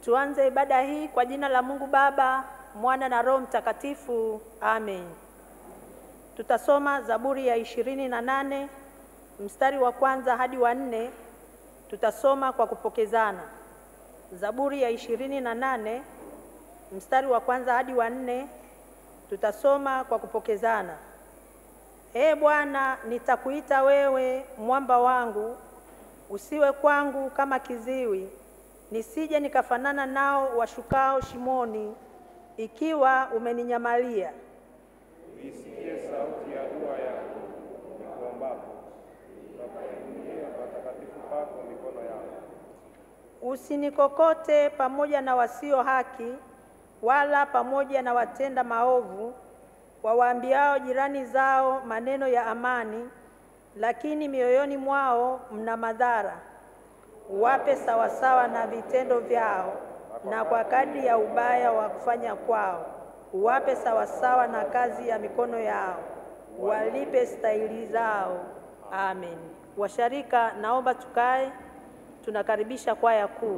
Tuanze ibada hii kwa jina la Mungu Baba, Mwana na Roho Mtakatifu. Amen. Tutasoma Zaburi ya ishirini na nane mstari wa kwanza hadi wa nne. Tutasoma kwa kupokezana. Zaburi ya ishirini na nane mstari wa kwanza hadi wa nne. Tutasoma kwa kupokezana. Ee Bwana, nitakuita wewe mwamba wangu, usiwe kwangu kama kiziwi, nisije nikafanana nao washukao shimoni, ikiwa umeninyamalia. Isikie sauti ya dua yangu nikuombapo, utakapoinulia patakatifu pako mikono yangu. Usinikokote pamoja na wasio haki, wala pamoja na watenda maovu, wawaambiao jirani zao maneno ya amani, lakini mioyoni mwao mna madhara. Uwape sawasawa na vitendo vyao, na kwa kadri ya ubaya wa kufanya kwao. Uwape sawasawa na kazi ya mikono yao, walipe stahili zao. Amen. Washarika, naomba tukae. Tunakaribisha kwaya kuu.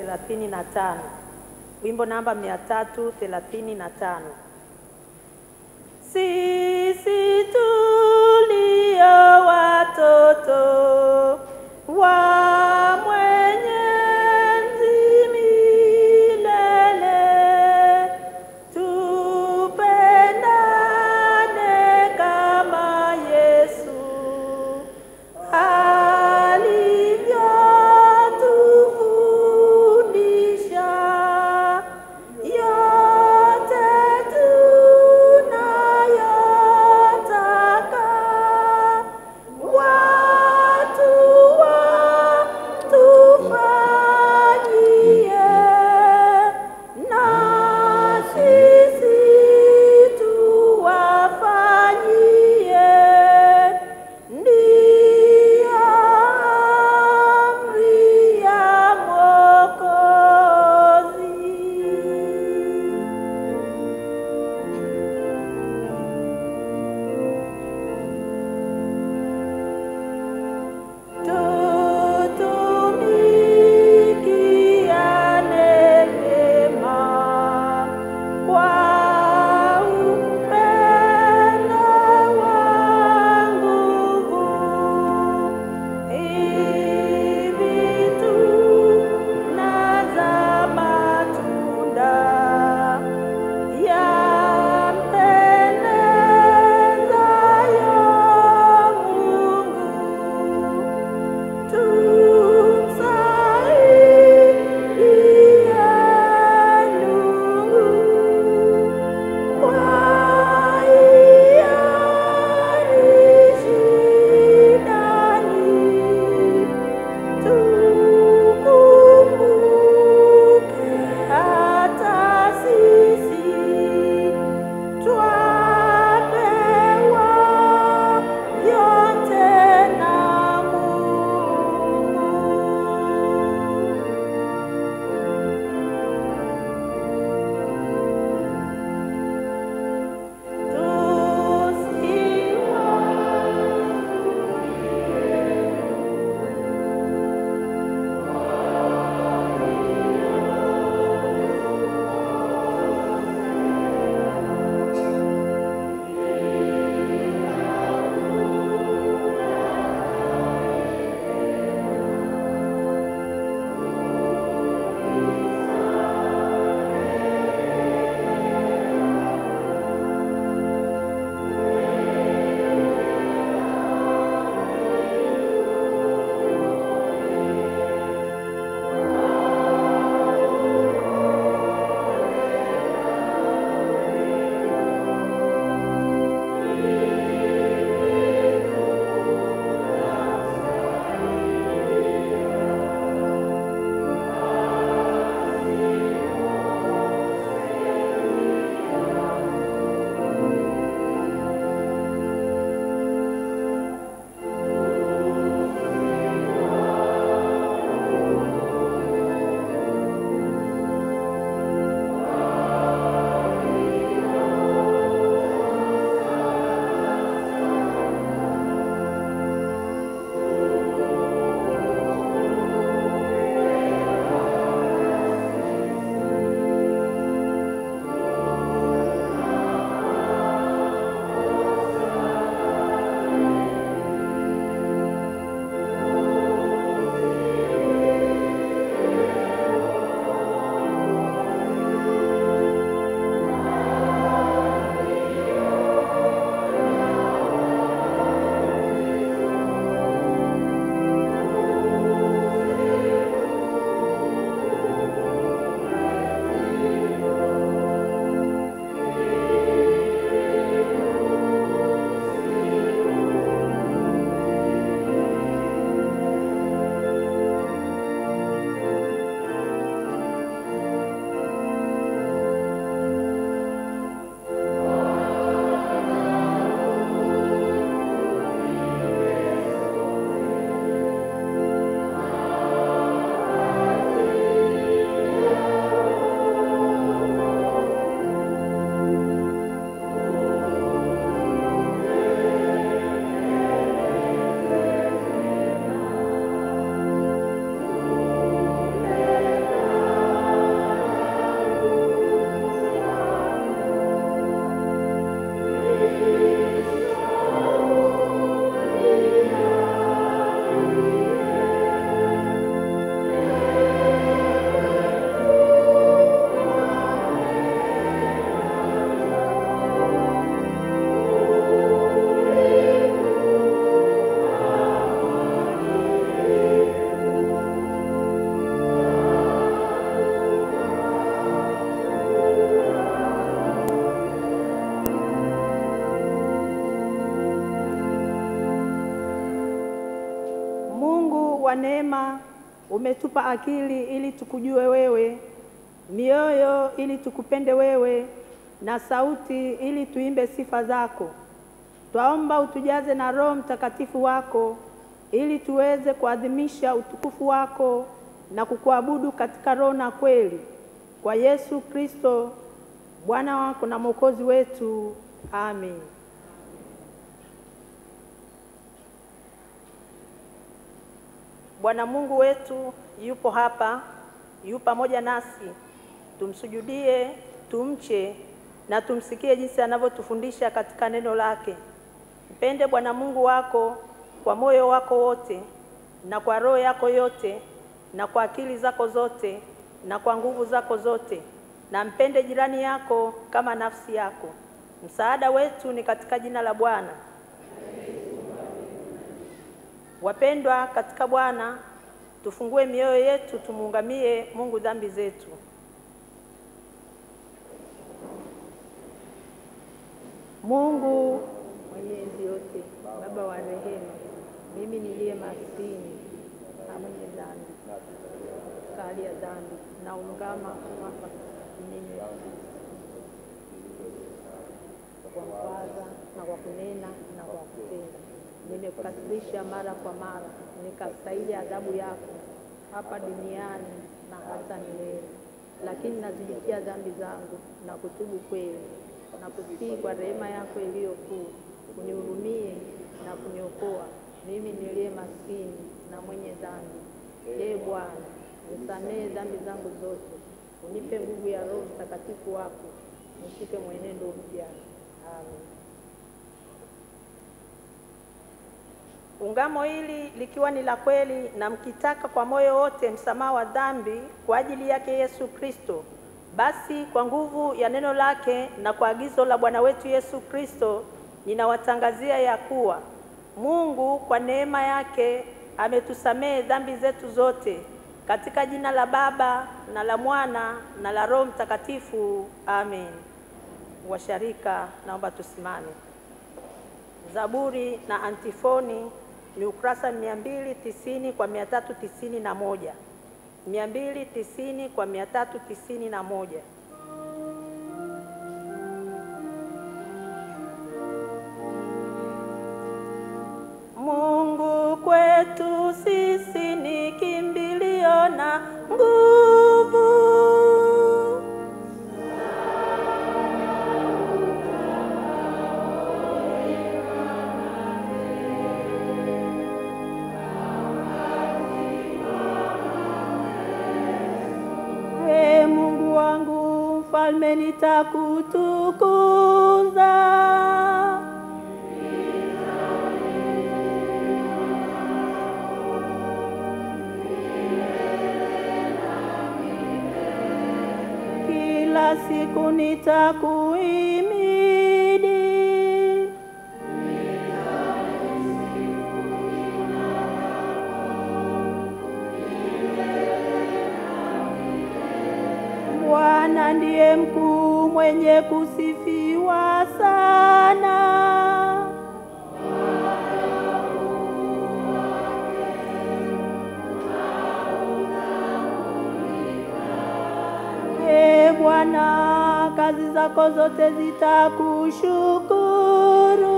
thelathini na tano. Wimbo namba mia tatu thelathini na tano. Sisi tulio watoto wa Mwenyezi milele, tupendane kama Yesu alivyotufundisha. Yote tunayo kwa neema umetupa akili ili tukujue wewe, mioyo ili tukupende wewe, na sauti ili tuimbe sifa zako. Twaomba utujaze na Roho Mtakatifu wako ili tuweze kuadhimisha utukufu wako na kukuabudu katika roho na kweli, kwa Yesu Kristo Bwana wako na Mwokozi wetu. Amen. Bwana Mungu wetu yupo hapa, yu pamoja nasi. Tumsujudie, tumche na tumsikie jinsi anavyotufundisha katika neno lake. Mpende Bwana Mungu wako kwa moyo wako wote na kwa roho yako yote na kwa akili zako zote na kwa nguvu zako zote, na mpende jirani yako kama nafsi yako. Msaada wetu ni katika jina la Bwana. Wapendwa katika Bwana, tufungue mioyo yetu, tumuungamie Mungu dhambi zetu. Mungu mwenyezi yote, Baba wa rehema, mimi niliye maskini na mwenye dhambi, kali ya dhambi, naungama hapa mimi kwa kuwaza na kwa kunena na kwa kutenda nimekukasirisha mara kwa mara, nikastahili adhabu yako hapa duniani na hata milele. Lakini nazijutia dhambi zangu na kutubu kweli na kusihi kwa rehema yako iliyo kuu, unihurumie na kuniokoa mimi niliye maskini na mwenye dhambi. Ee Bwana, nisamehe dhambi zangu zote, unipe nguvu ya Roho Mtakatifu wako, nishike mwenendo mpya. Amen. Ungamo hili likiwa ni la kweli na mkitaka kwa moyo wote msamaha wa dhambi kwa ajili yake Yesu Kristo, basi kwa nguvu ya neno lake na kwa agizo la Bwana wetu Yesu Kristo, ninawatangazia ya kuwa Mungu kwa neema yake ametusamehe dhambi zetu zote, katika jina la Baba na la Mwana na la Roho Mtakatifu. Amen. Washarika, naomba tusimame. Zaburi na antifoni ni ukurasa mia mbili tisini kwa mia tatu tisini na moja mia mbili tisini kwa mia tatu tisini na moja Mungu kwetu sisi ni kimbilio na nguvu Ee Mungu wangu, mfalme nitakutukuza. Kila siku nitakuhimidi. Bwana ndiye mkuu mwenye kusifiwa sana. Ee Bwana, kazi zako zote zitakushukuru.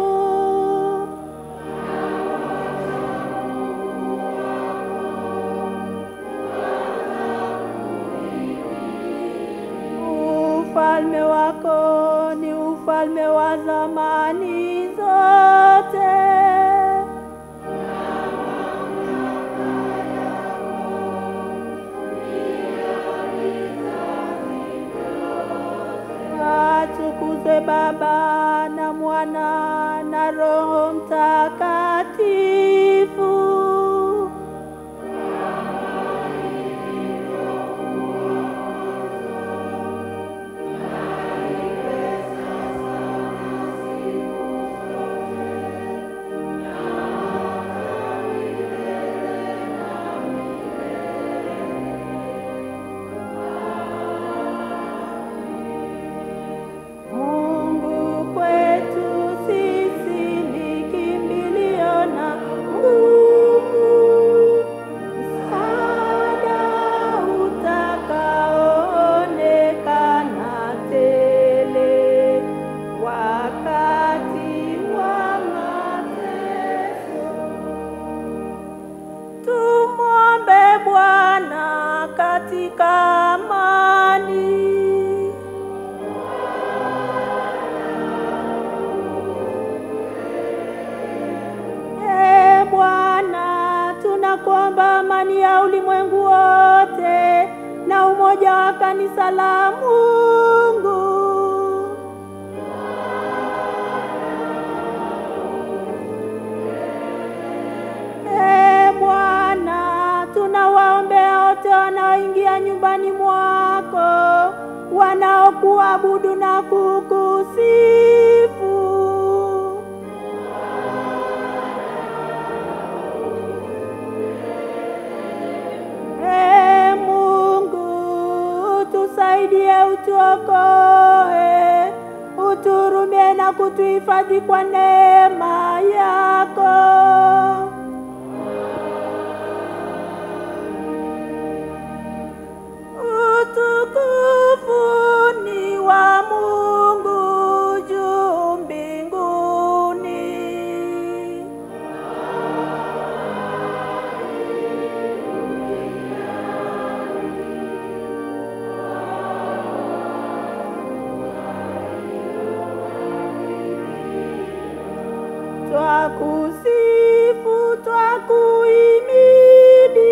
Ufalme wako ni ufalme wa zamani zote. Atukuzwe Baba na Mwana Bwana katika amani. Ee Bwana, tunakuomba amani ya ulimwengu wote na umoja wa kanisa la Mungu. Ee Bwana, tunawaombea wote wanaoingia nyumbani mwako, wanaokuabudu na kukusifu. Ee Mungu, utusaidie, utuokoe, uturumie na kutuhifadhi kwa neema yako. Utukufu ni wa Mungu juu mbinguni. Twakusifu, twakuimidi.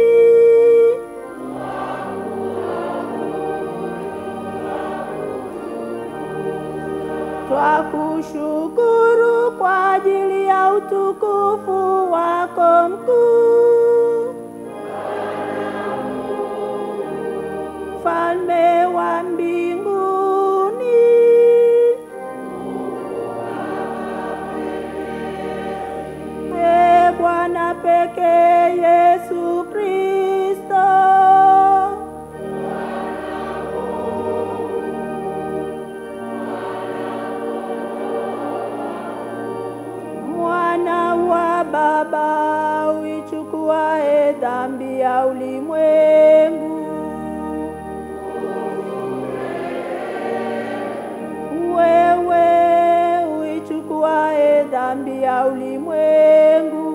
Twakushukuru kwa ajili ya utukufu wako mkuu. Mfalme wa mbinguni. Ee Bwana pekee Yesu Kristo. Mwana wa Baba uichukuae dhambi ya ulimwengu. Wewe uichukuae dhambi ya ulimwengu.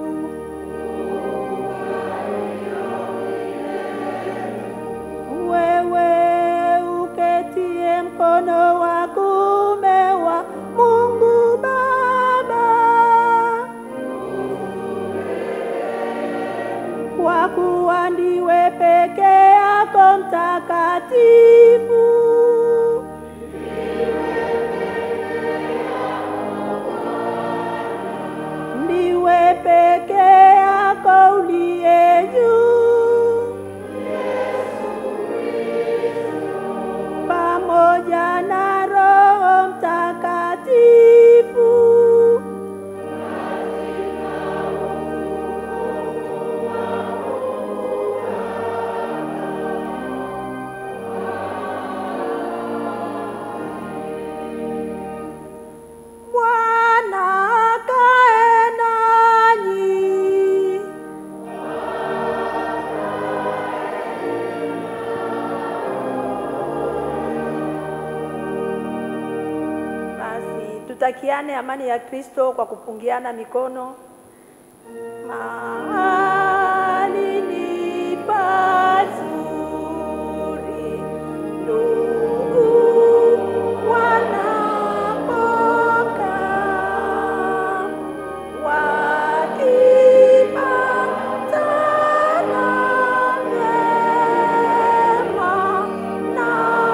Wewe uketie mkono wa kuume wa Mungu Baba. Kwa kuwa ndiwe peke yako mtakatifu. Ndiwe peke yako uliye juu. Pamoja na Roho Mtakatifu. Bwana akae nanyi. Basi tutakiane amani ya Kristo kwa kupungiana mikono. Mahali ni pazuri ndugu wanapokaa wakipatana vyema na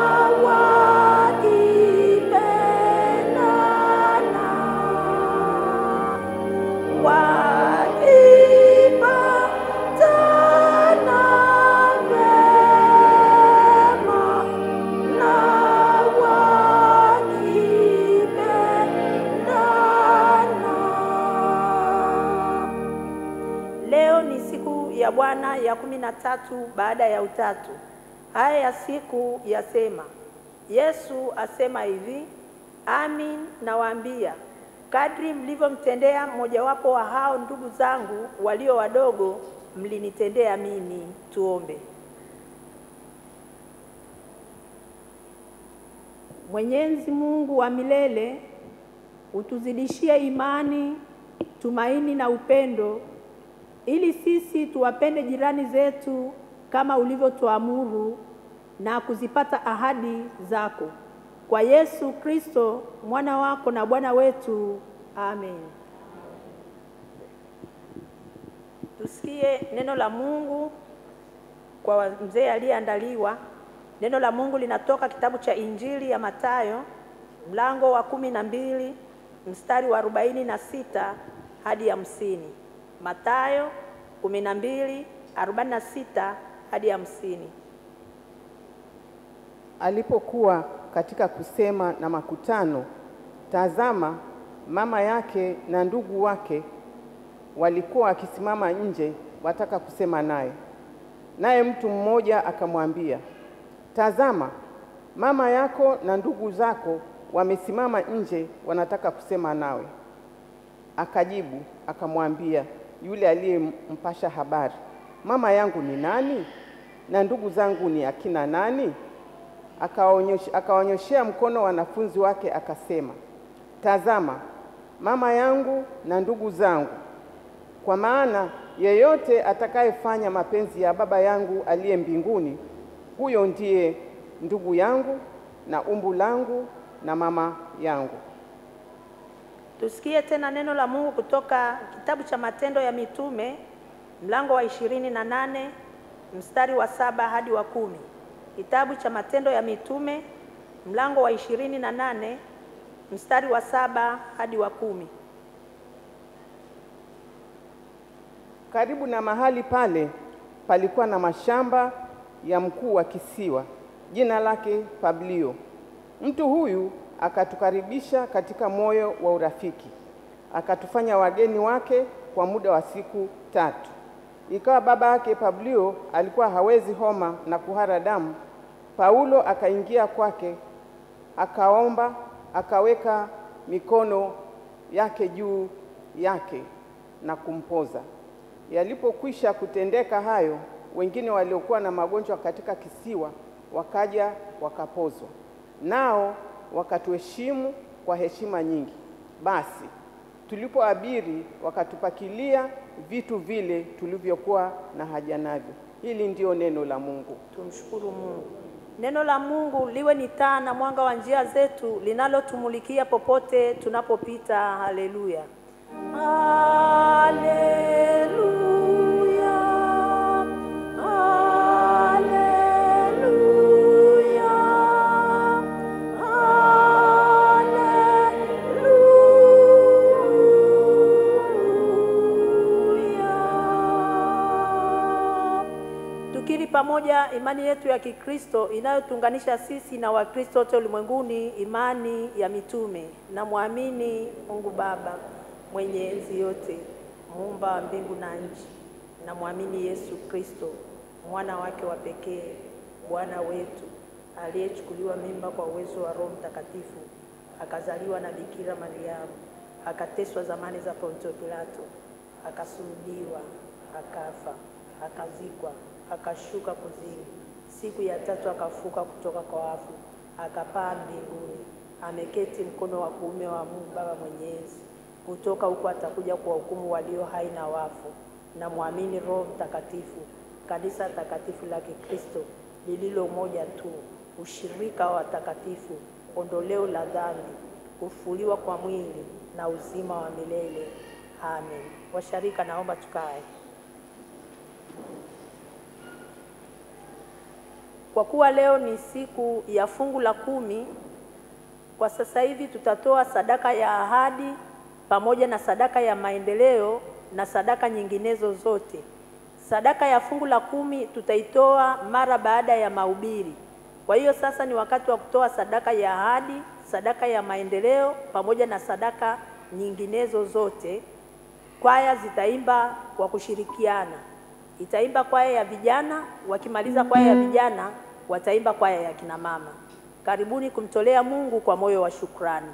wakipendana wakipatana vyema na wakipendana. Leo ni siku ya Bwana ya kumi na tatu baada ya utatu. Haya ya siku yasema, Yesu asema hivi, amin nawaambia, kadri mlivyomtendea mmojawapo wa hao ndugu zangu walio wadogo, mlinitendea mimi. Tuombe. Mwenyezi Mungu wa milele, utuzidishie imani, tumaini na upendo ili sisi tuwapende jirani zetu kama ulivyotuamuru na kuzipata ahadi zako. Kwa Yesu Kristo mwana wako na Bwana wetu. Amen. Tusikie neno la Mungu kwa mzee aliyeandaliwa. Neno la Mungu linatoka kitabu cha Injili ya Mathayo mlango wa kumi na mbili mstari wa arobaini na sita hadi hamsini. Mathayo kumi na mbili arobaini na sita hadi hamsini. Alipokuwa katika kusema na makutano, tazama, mama yake na ndugu wake walikuwa wakisimama nje, wataka kusema naye. Naye mtu mmoja akamwambia, tazama, mama yako na ndugu zako wamesimama nje, wanataka kusema nawe. Akajibu akamwambia yule aliyempasha habari, mama yangu ni nani na ndugu zangu ni akina nani? Akawaonyesha- Akawanyoshea mkono wanafunzi wake akasema, tazama mama yangu na ndugu zangu, kwa maana yeyote atakayefanya mapenzi ya Baba yangu aliye mbinguni, huyo ndiye ndugu yangu na umbu langu na mama yangu. Tusikie tena neno la Mungu kutoka kitabu cha Matendo ya Mitume mlango wa ishirini na nane mstari wa saba hadi wa kumi. Kitabu cha Matendo ya Mitume mlango wa ishirini na nane mstari wa saba hadi wa kumi. Karibu na mahali pale palikuwa na mashamba ya mkuu wa kisiwa, jina lake Publio. Mtu huyu akatukaribisha katika moyo wa urafiki, akatufanya wageni wake kwa muda wa siku tatu. Ikawa baba yake Publio alikuwa hawezi homa na kuhara damu, Paulo akaingia kwake, akaomba, akaweka mikono yake juu yake na kumpoza. Yalipokwisha kutendeka hayo, wengine waliokuwa na magonjwa katika kisiwa wakaja wakapozwa, nao wakatuheshimu kwa heshima nyingi. Basi tulipoabiri, wakatupakilia vitu vile tulivyokuwa na haja navyo. Hili ndio neno la Mungu. Tumshukuru Mungu. Neno la Mungu liwe ni taa na mwanga wa njia zetu, linalotumulikia popote tunapopita. Haleluya, haleluya, haleluya, haleluya. Tukiri pamoja imani yetu ya Kikristo inayotuunganisha sisi na Wakristo wote ulimwenguni, imani ya mitume. Namwamini Mungu Baba mwenye enzi yote, muumba wa mbingu na nchi. Namwamini Yesu Kristo, mwana wake wa pekee, Bwana wetu, aliyechukuliwa mimba kwa uwezo wa Roho Mtakatifu, akazaliwa na Bikira Mariamu, akateswa zamani za Pontio Pilato, akasulubiwa, akafa, akazikwa, akashuka kuzimu, siku ya tatu akafuka kutoka kwa wafu, akapaa mbinguni, ameketi mkono wa kuume wa Mungu Baba Mwenyezi. Kutoka huko atakuja kuwahukumu walio hai na wafu. Namwamini Roho Mtakatifu, kanisa takatifu la Kikristo lililo moja tu, ushirika wa watakatifu, ondoleo la dhambi, kufufuliwa kwa mwili na uzima wa milele. Amen. Washarika, naomba tukae. Kwa kuwa leo ni siku ya fungu la kumi, kwa sasa hivi tutatoa sadaka ya ahadi pamoja na sadaka ya maendeleo na sadaka nyinginezo zote. Sadaka ya fungu la kumi tutaitoa mara baada ya mahubiri. Kwa hiyo sasa ni wakati wa kutoa sadaka ya ahadi, sadaka ya maendeleo pamoja na sadaka nyinginezo zote. Kwaya zitaimba kwa kushirikiana. Itaimba kwaya ya vijana, wakimaliza kwaya ya vijana wataimba kwaya ya kina mama. Karibuni kumtolea Mungu kwa moyo wa shukrani.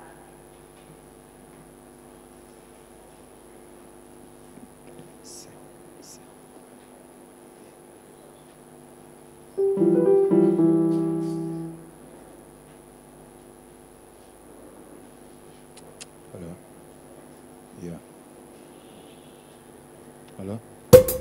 Hello? Yeah. Hello?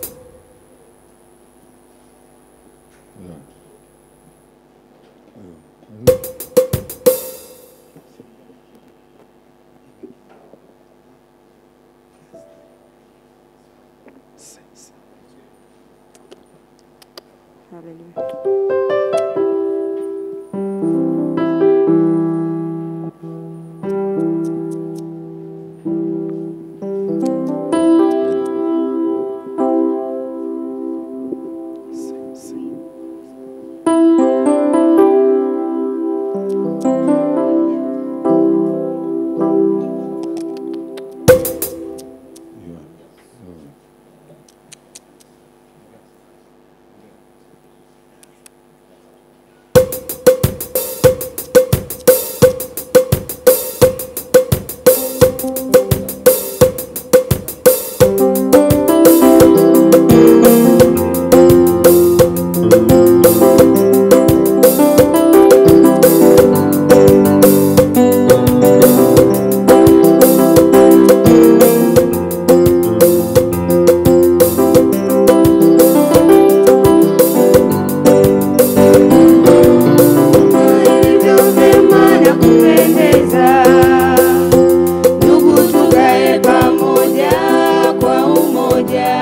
Ilivyo vyema na kupendeza, ndugu tukae pamoja kwa umoja.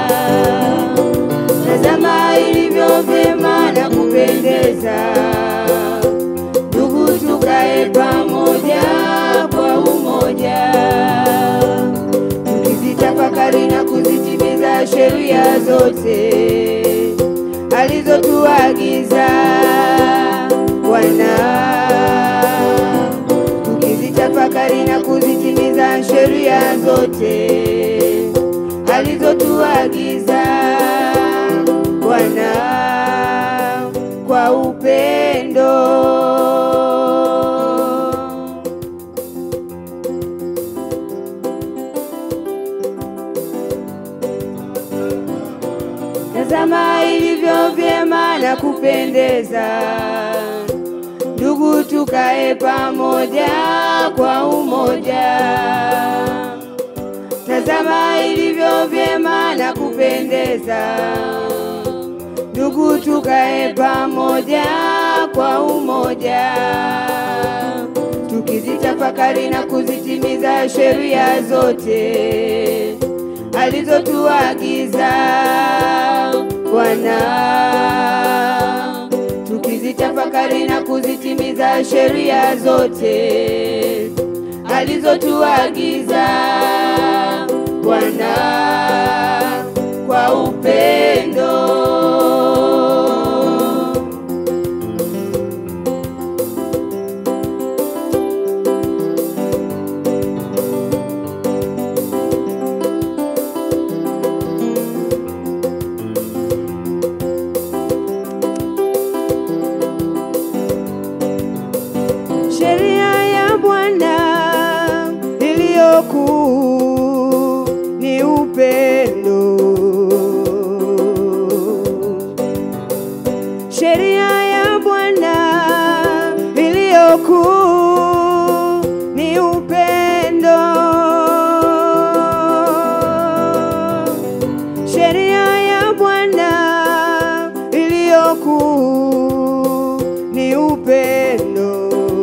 Tazama ilivyo vyema na kupendeza, ndugu tukae pamoja kwa umoja, tukizitafakari na kuzitimiza sheria zote alizotuagiza Bwana, tukizitafakari na kuzitimiza sheria zote alizotuagiza Bwana kwa upendo. Tazama ilivyo vyema na kupendeza, ndugu tukae pamoja kwa umoja. Tazama ilivyo vyema na kupendeza, ndugu tukae pamoja kwa umoja, tukizitafakari na kuzitimiza sheria zote alizotuagiza Bwana, tukizitafakari na kuzitimiza sheria zote alizotuagiza Bwana kwa upendo. Sheria ya Bwana iliyokuu ni upendo. Sheria ya Bwana iliyokuu ni upendo. Sheria ya Bwana iliyokuu ni upendo.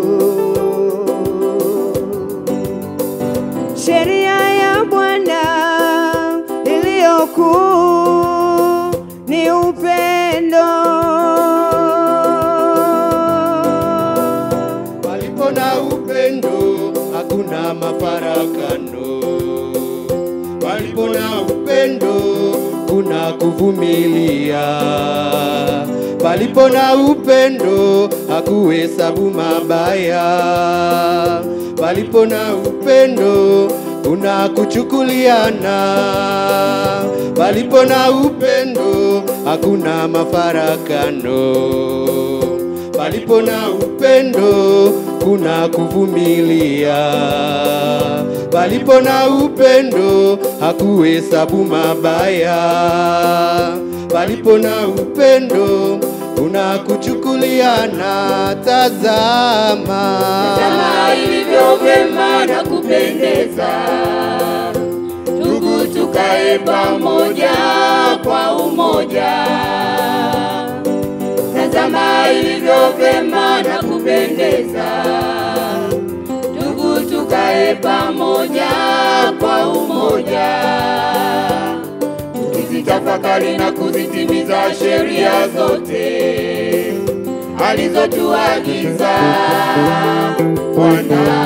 Sheria ya Bwana iliyokuu ni upendo. Palipo na upendo hakuna mafarakano. Palipo na upendo kuna kuvumilia. Palipo na upendo hakuhesabu mabaya. Palipo na upendo kuna kuchukuliana. Palipo na upendo hakuna mafarakano. Palipo na upendo kuna kuvumilia. Palipo na upendo hakuhesabu mabaya. Palipo na upendo kuna kuchukuliana. Tazama, Tazama ilivyo vyema na kupendeza, ndugu tukae pamoja kwa umoja. ilivyo vema na kupendeza, ndugu tukae pamoja kwa umoja, tukizitafakari na kuzitimiza sheria zote alizotuagiza Bwana,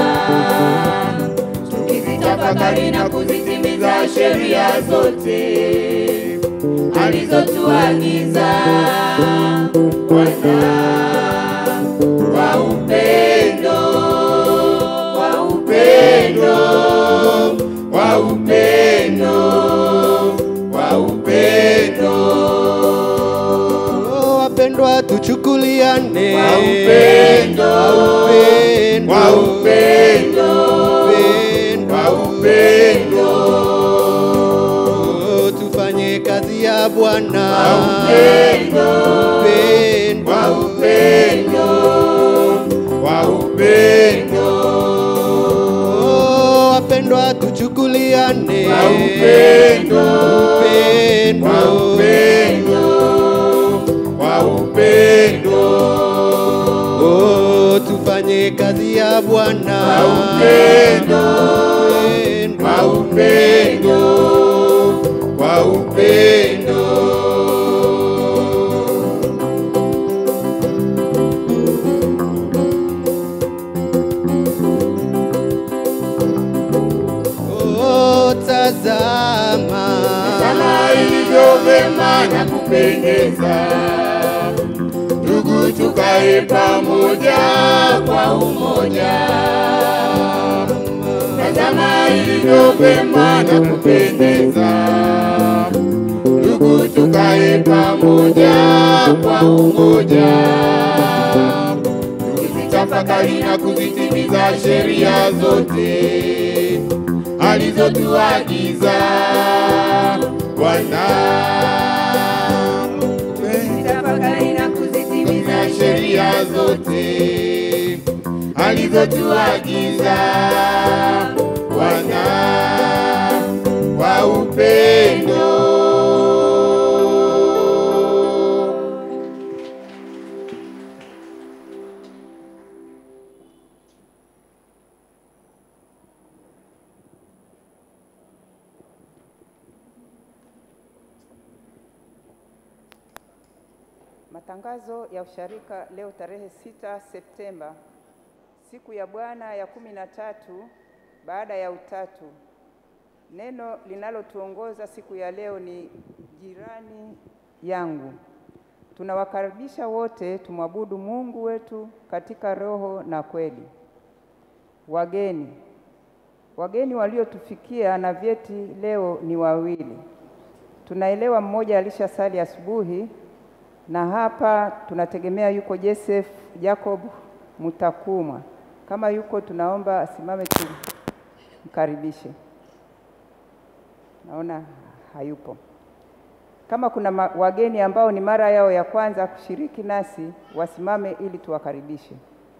tukizitafakari na kuzitimiza sheria zote alizotuagiza Bwana wa upendo, wa upendo, wa upendo, wa upendo. Oh, wapendwa tuchukuliane Wa upendo, Wa upendo, wa upendo, upendo. wa upendo. Oh, tufanye kazi ya Bwana Wa upendo, Upendo. wa upendo, wa upendo. Oh, wapendwa tuchukuliane Wa upendo, Upendo. wa upendo, wa upendo. Oh, tufanye kazi ya Bwana Wa upendo, Upendo. wa upendo, wa upendo. Oh, tazama kama ilivyo vema na kupendeza, ndugu tukae pamoja kwa umoja. Tazama ilivyo vema na kupendeza, ndugu tukae pamoja kwa umoja, tukizitafakari na kuzitimiza sheria zote alizotuagiza Bwana. Tafakari na kuzitimiza na sheria zote alizotuagiza Bwana kwa upendo. Matangazo ya usharika leo tarehe 6 Septemba, siku ya Bwana ya kumi na tatu baada ya Utatu. Neno linalotuongoza siku ya leo ni jirani yangu. Tunawakaribisha wote tumwabudu Mungu wetu katika roho na kweli. Wageni, wageni waliotufikia na vyeti leo ni wawili. Tunaelewa mmoja alishasali asubuhi na hapa tunategemea yuko Joseph Jacob Mutakumwa. Kama yuko, tunaomba asimame tumkaribishe. Naona hayupo. Kama kuna ma- wageni ambao ni mara yao ya kwanza kushiriki nasi, wasimame ili tuwakaribishe.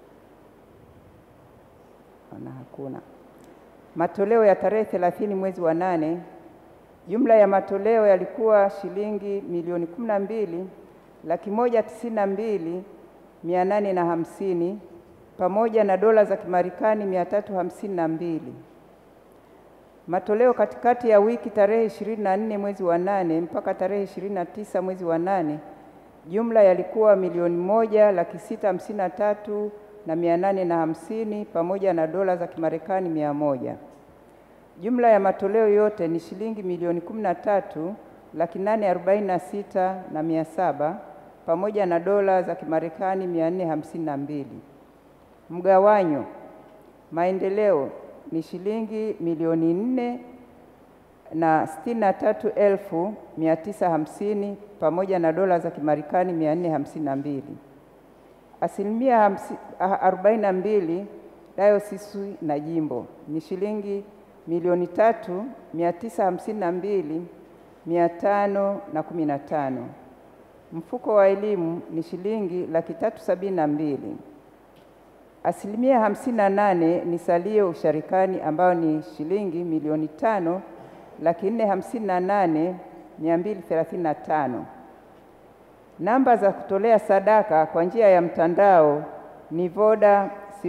Naona hakuna. Matoleo ya tarehe 30 mwezi wa nane, jumla ya matoleo yalikuwa shilingi milioni kumi na mbili laki moja tisini na mbili mia nane na hamsini pamoja na dola za Kimarekani mia tatu hamsini na mbili. Matoleo katikati ya wiki tarehe 24 mwezi wa nane mpaka tarehe 29 mwezi wa nane jumla yalikuwa milioni moja laki sita hamsini na tatu na mia nane na hamsini pamoja na dola za Kimarekani mia moja. Jumla ya matoleo yote ni shilingi milioni kumi na tatu laki nane arobaini na sita na mia saba pamoja na dola za Kimarekani mia nne hamsini na mbili. Mgawanyo maendeleo ni shilingi milioni nne na sitini na tatu elfu mia tisa hamsini pamoja na dola za Kimarekani mia nne hamsini na mbili. Asilimia hamsi- a- arobaini na mbili dayosisi na jimbo ni shilingi milioni tatu mia tisa hamsini na mbili mia tano na kumi na tano. Mfuko wa elimu ni shilingi laki tatu sabini na mbili. Asilimia hamsini na nane ni salio usharikani ambayo ni shilingi milioni tano laki nne hamsini na nane mia mbili thelathini na tano. Namba za kutolea sadaka kwa njia ya mtandao ni Voda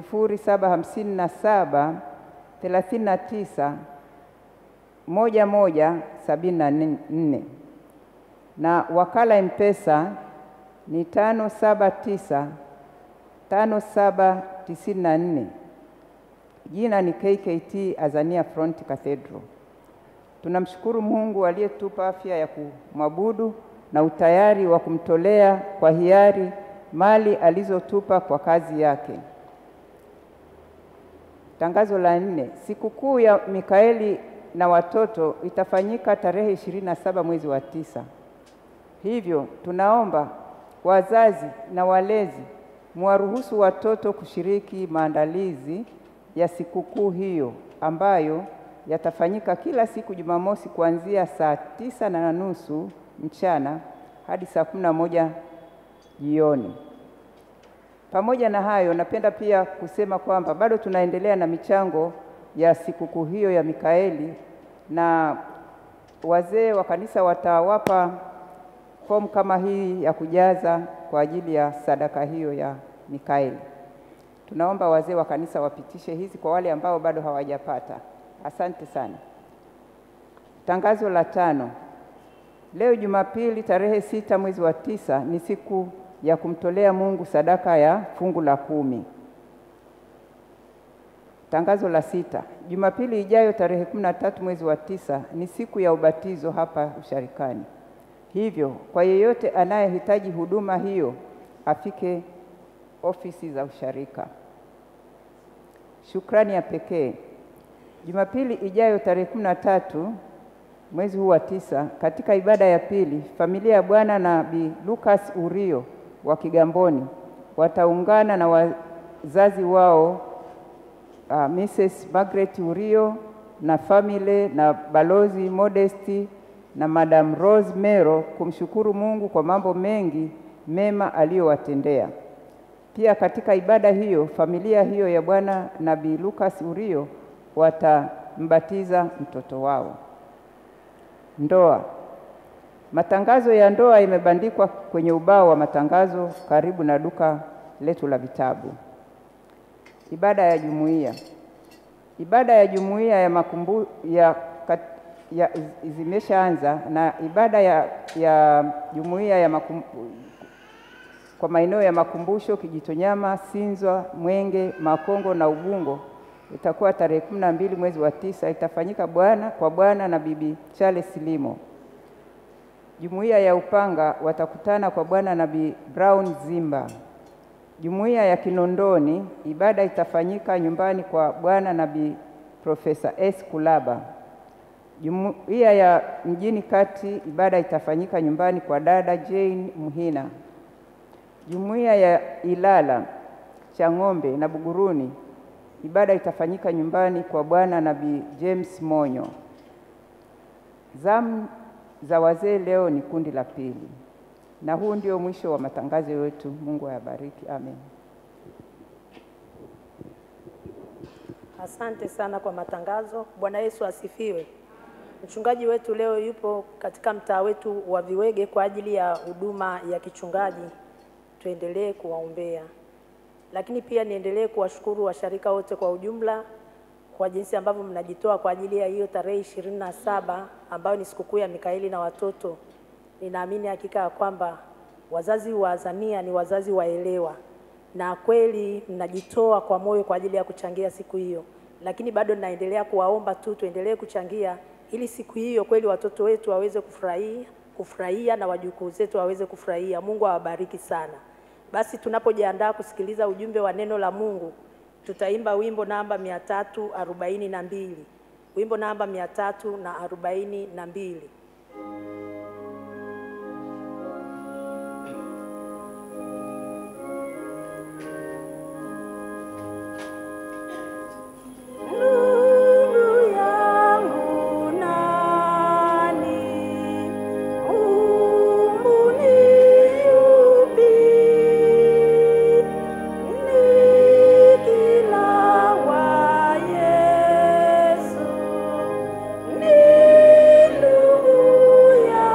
0757 39 moja moja sabini na nne na wakala Mpesa ni tano saba tisa tano saba tisini na nne. Jina ni KKT Azania Front Cathedral. Tunamshukuru Mungu aliyetupa afya ya kumwabudu na utayari wa kumtolea kwa hiari mali alizotupa kwa kazi yake. Tangazo la nne, sikukuu ya Mikaeli na watoto itafanyika tarehe ishirini na saba mwezi wa tisa. Hivyo tunaomba wazazi na walezi muwaruhusu watoto kushiriki maandalizi ya sikukuu hiyo ambayo yatafanyika kila siku Jumamosi kuanzia saa tisa na nusu mchana hadi saa kumi na moja jioni. Pamoja na hayo, napenda pia kusema kwamba bado tunaendelea na michango ya sikukuu hiyo ya Mikaeli na wazee wa kanisa watawapa fomu kama hii ya kujaza kwa ajili ya sadaka hiyo ya Mikaeli. Tunaomba wazee wa kanisa wapitishe hizi kwa wale ambao bado hawajapata. Asante sana. Tangazo la tano. Leo Jumapili tarehe sita mwezi wa tisa ni siku ya kumtolea Mungu sadaka ya fungu la kumi. Tangazo la sita. Jumapili ijayo tarehe kumi na tatu mwezi wa tisa ni siku ya ubatizo hapa usharikani. Hivyo kwa yeyote anayehitaji huduma hiyo afike ofisi za usharika. Shukrani ya pekee. Jumapili ijayo tarehe kumi na tatu mwezi huu wa tisa, katika ibada ya pili, familia ya Bwana na Bi Lucas Urio wa Kigamboni wataungana na wazazi wao uh, Mrs. Margaret Urio na family na Balozi Modesti na Madam Rose Mero kumshukuru Mungu kwa mambo mengi mema aliyowatendea. Pia katika ibada hiyo familia hiyo ya Bwana na Bi Lucas Urio watambatiza mtoto wao. Ndoa. Matangazo ya ndoa imebandikwa kwenye ubao wa matangazo karibu na duka letu la vitabu. Ibada ya jumuiya. Ibada ya jumuiya ya makumbu, ya, kat, ya zimeshaanza na ibada ya, ya jumuiya ya makum, kwa maeneo ya makumbusho Kijitonyama, Sinzwa, Mwenge, Makongo na Ubungo itakuwa tarehe kumi na mbili mwezi wa tisa. Itafanyika bwana kwa bwana na bibi Charles Limo. Jumuiya ya Upanga watakutana kwa bwana na bi Brown Zimba. Jumuiya ya Kinondoni ibada itafanyika nyumbani kwa bwana na bi Profesa S Kulaba. Jumuiya ya Mjini Kati ibada itafanyika nyumbani kwa dada Jane Muhina. Jumuiya ya Ilala Chang'ombe na Buguruni ibada itafanyika nyumbani kwa bwana na bi James Monyo. Zamu za wazee leo ni kundi la pili, na huu ndio mwisho wa matangazo yetu. Mungu ayabariki, amen. Asante sana kwa matangazo. Bwana Yesu asifiwe. Mchungaji wetu leo yupo katika mtaa wetu wa Viwege kwa ajili ya huduma ya kichungaji. Tuendelee kuwaombea, lakini pia niendelee kuwashukuru washarika wote kwa ujumla kwa jinsi ambavyo mnajitoa kwa ajili ya hiyo tarehe ishirini na saba ambayo ni sikukuu ya Mikaeli na watoto. Ninaamini hakika ya kwamba wazazi wa Azania ni wazazi waelewa, na kweli mnajitoa kwa moyo kwa ajili ya kuchangia siku hiyo, lakini bado ninaendelea kuwaomba tu tuendelee kuchangia ili siku hiyo kweli watoto wetu waweze kufurahia kufurahia na wajukuu zetu waweze kufurahia. Mungu awabariki sana. Basi tunapojiandaa kusikiliza ujumbe wa neno la Mungu, tutaimba wimbo namba mia tatu arobaini na mbili wimbo namba mia tatu na arobaini na mbili. Nuru yangu nani, Mungu ni yupi? Nikila wa Yesu, ni ndugu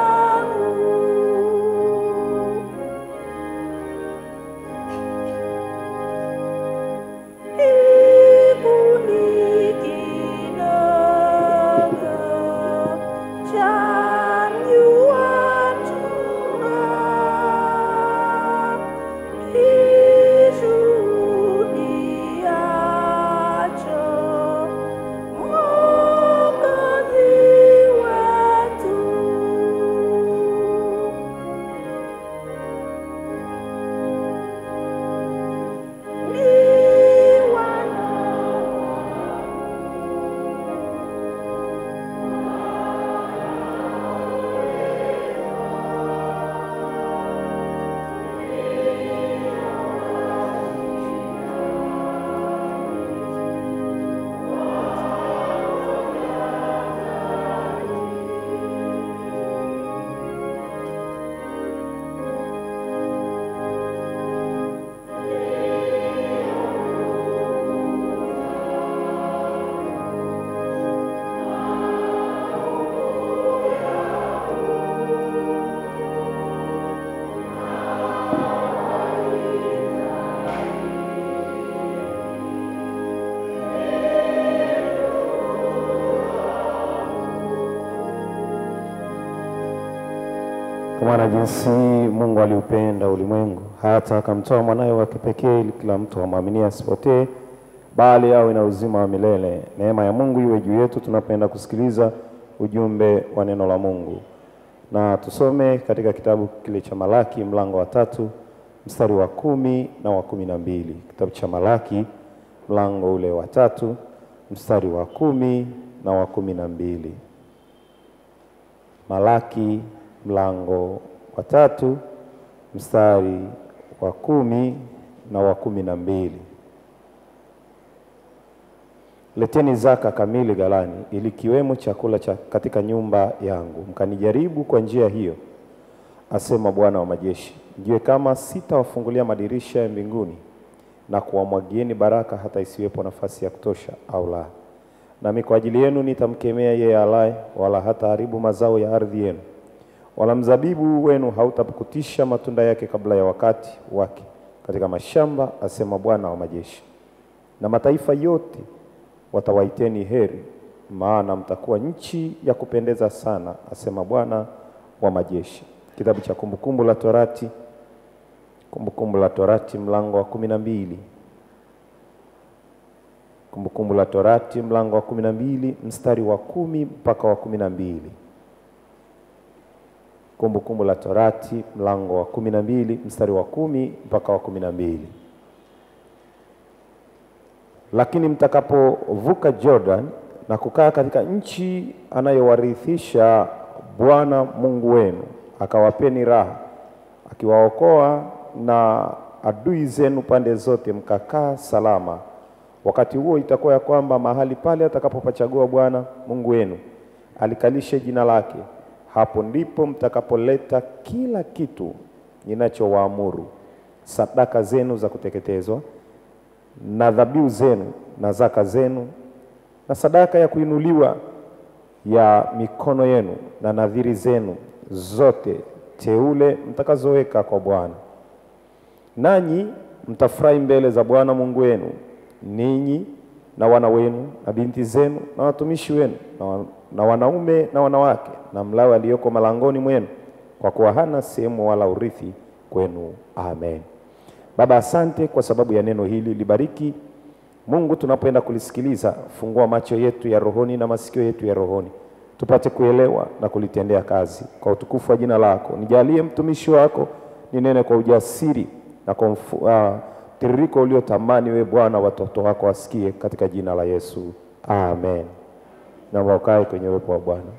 Kwa maana jinsi Mungu aliupenda ulimwengu hata akamtoa mwanawe wa kipekee ili kila mtu amwaminie asipotee bali awe na uzima wa milele. Neema ya Mungu iwe juu yetu tunapenda kusikiliza ujumbe wa neno la Mungu. Na tusome katika kitabu kile cha Malaki mlango wa tatu mstari wa kumi na wa kumi na mbili. Kitabu cha Malaki mlango ule wa tatu mstari wa kumi na wa kumi na mbili. Malaki mlango wa tatu mstari wa kumi na wa kumi na mbili. Leteni zaka kamili ghalani, ili kiwemo chakula cha katika nyumba yangu, mkanijaribu kwa njia hiyo, asema Bwana wa majeshi, mjue kama sitawafungulia madirisha ya mbinguni na kuwamwagieni baraka hata isiwepo nafasi ya kutosha au la. Nami kwa ajili yenu nitamkemea yeye alaye, wala hataharibu mazao ya ardhi yenu, wala mzabibu wenu hautapukutisha matunda yake kabla ya wakati wake katika mashamba, asema Bwana wa majeshi. Na mataifa yote watawaiteni heri, maana mtakuwa nchi ya kupendeza sana, asema Bwana wa majeshi. Kitabu cha Kumbukumbu la Torati, Kumbukumbu la Torati mlango wa kumi na mbili. Kumbukumbu la Torati mlango wa kumi na mbili mstari wa kumi mpaka wa kumi na mbili. Kumbukumbu la Torati mlango wa kumi na mbili mstari wa kumi mpaka wa kumi na mbili. Lakini mtakapovuka Jordan na kukaa katika nchi anayowarithisha Bwana Mungu wenu, akawapeni raha, akiwaokoa na adui zenu pande zote, mkakaa salama. Wakati huo itakuwa ya kwamba mahali pale atakapopachagua Bwana Mungu wenu alikalishe jina lake, hapo ndipo mtakapoleta kila kitu ninachowaamuru, sadaka zenu za kuteketezwa na dhabihu zenu na zaka zenu na sadaka ya kuinuliwa ya mikono yenu na nadhiri zenu zote teule mtakazoweka kwa Bwana. Nanyi mtafurahi mbele za Bwana Mungu wenu, ninyi na wana wenu na binti zenu na watumishi wenu na, wa, na wanaume na wanawake na Mlawi aliyoko malangoni mwenu, kwa kuwa hana sehemu wala urithi kwenu. Amen. Baba, asante kwa sababu ya neno hili, libariki Mungu tunapoenda kulisikiliza. Fungua macho yetu ya rohoni na masikio yetu ya rohoni, tupate kuelewa na kulitendea kazi kwa utukufu wa jina lako. Nijalie mtumishi wako ninene kwa ujasiri na kwa uh, tiririko uliotamani we Bwana, watoto wako wasikie, katika jina la Yesu amen. Naomba ukae kwenye uwepo wa Bwana.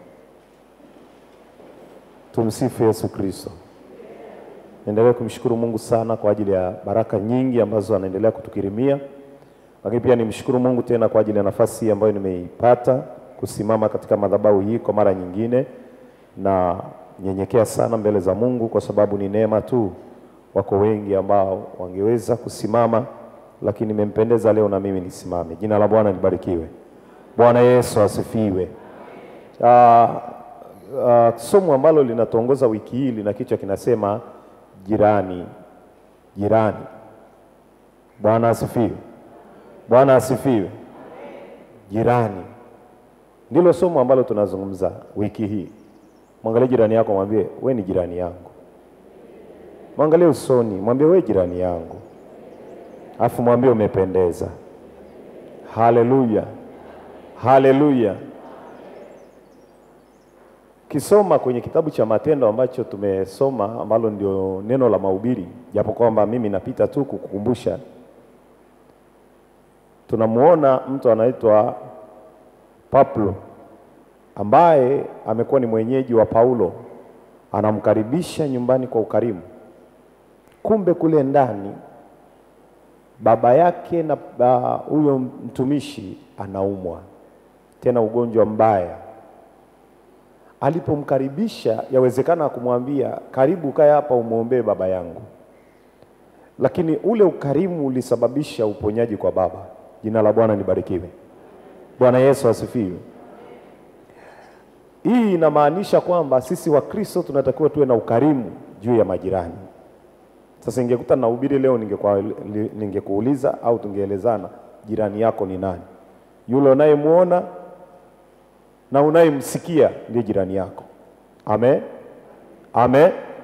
Tumsifu Yesu Kristo. Niendelee kumshukuru Mungu sana kwa ajili ya baraka nyingi ambazo anaendelea kutukirimia, lakini pia nimshukuru Mungu tena kwa ajili ya nafasi ambayo nimeipata kusimama katika madhabahu hii kwa mara nyingine, na nyenyekea sana mbele za Mungu kwa sababu ni neema tu. Wako wengi ambao wangeweza kusimama, lakini nimempendeza leo na mimi nisimame. Jina la Bwana libarikiwe. Bwana Yesu asifiwe. Uh, uh, somo ambalo linatuongoza wiki hii lina kichwa kinasema jirani jirani. Bwana asifiwe. Bwana asifiwe. Jirani ndilo somo ambalo tunazungumza wiki hii. Mwangalie jirani yako, mwambie we ni jirani yangu. Mwangalie usoni, mwambie we jirani yangu, alafu mwambie umependeza. Haleluya, haleluya. Kisoma kwenye kitabu cha Matendo ambacho tumesoma ambalo ndio neno la mahubiri, japo kwamba mimi napita tu kukukumbusha. Tunamuona mtu anaitwa Pablo ambaye amekuwa ni mwenyeji wa Paulo, anamkaribisha nyumbani kwa ukarimu. Kumbe kule ndani baba yake na huyo uh, mtumishi anaumwa tena ugonjwa mbaya Alipomkaribisha yawezekana kumwambia karibu, kae hapa umwombee baba yangu, lakini ule ukarimu ulisababisha uponyaji kwa baba. Jina la Bwana libarikiwe. Bwana Yesu asifiwe. Hii inamaanisha kwamba sisi Wakristo tunatakiwa tuwe na ukarimu juu ya majirani. Sasa ingekuta nahubiri leo, ningekuuliza au tungeelezana, jirani yako ni nani? Yule unayemwona na unayemsikia ndiye jirani yako. Amen, amen.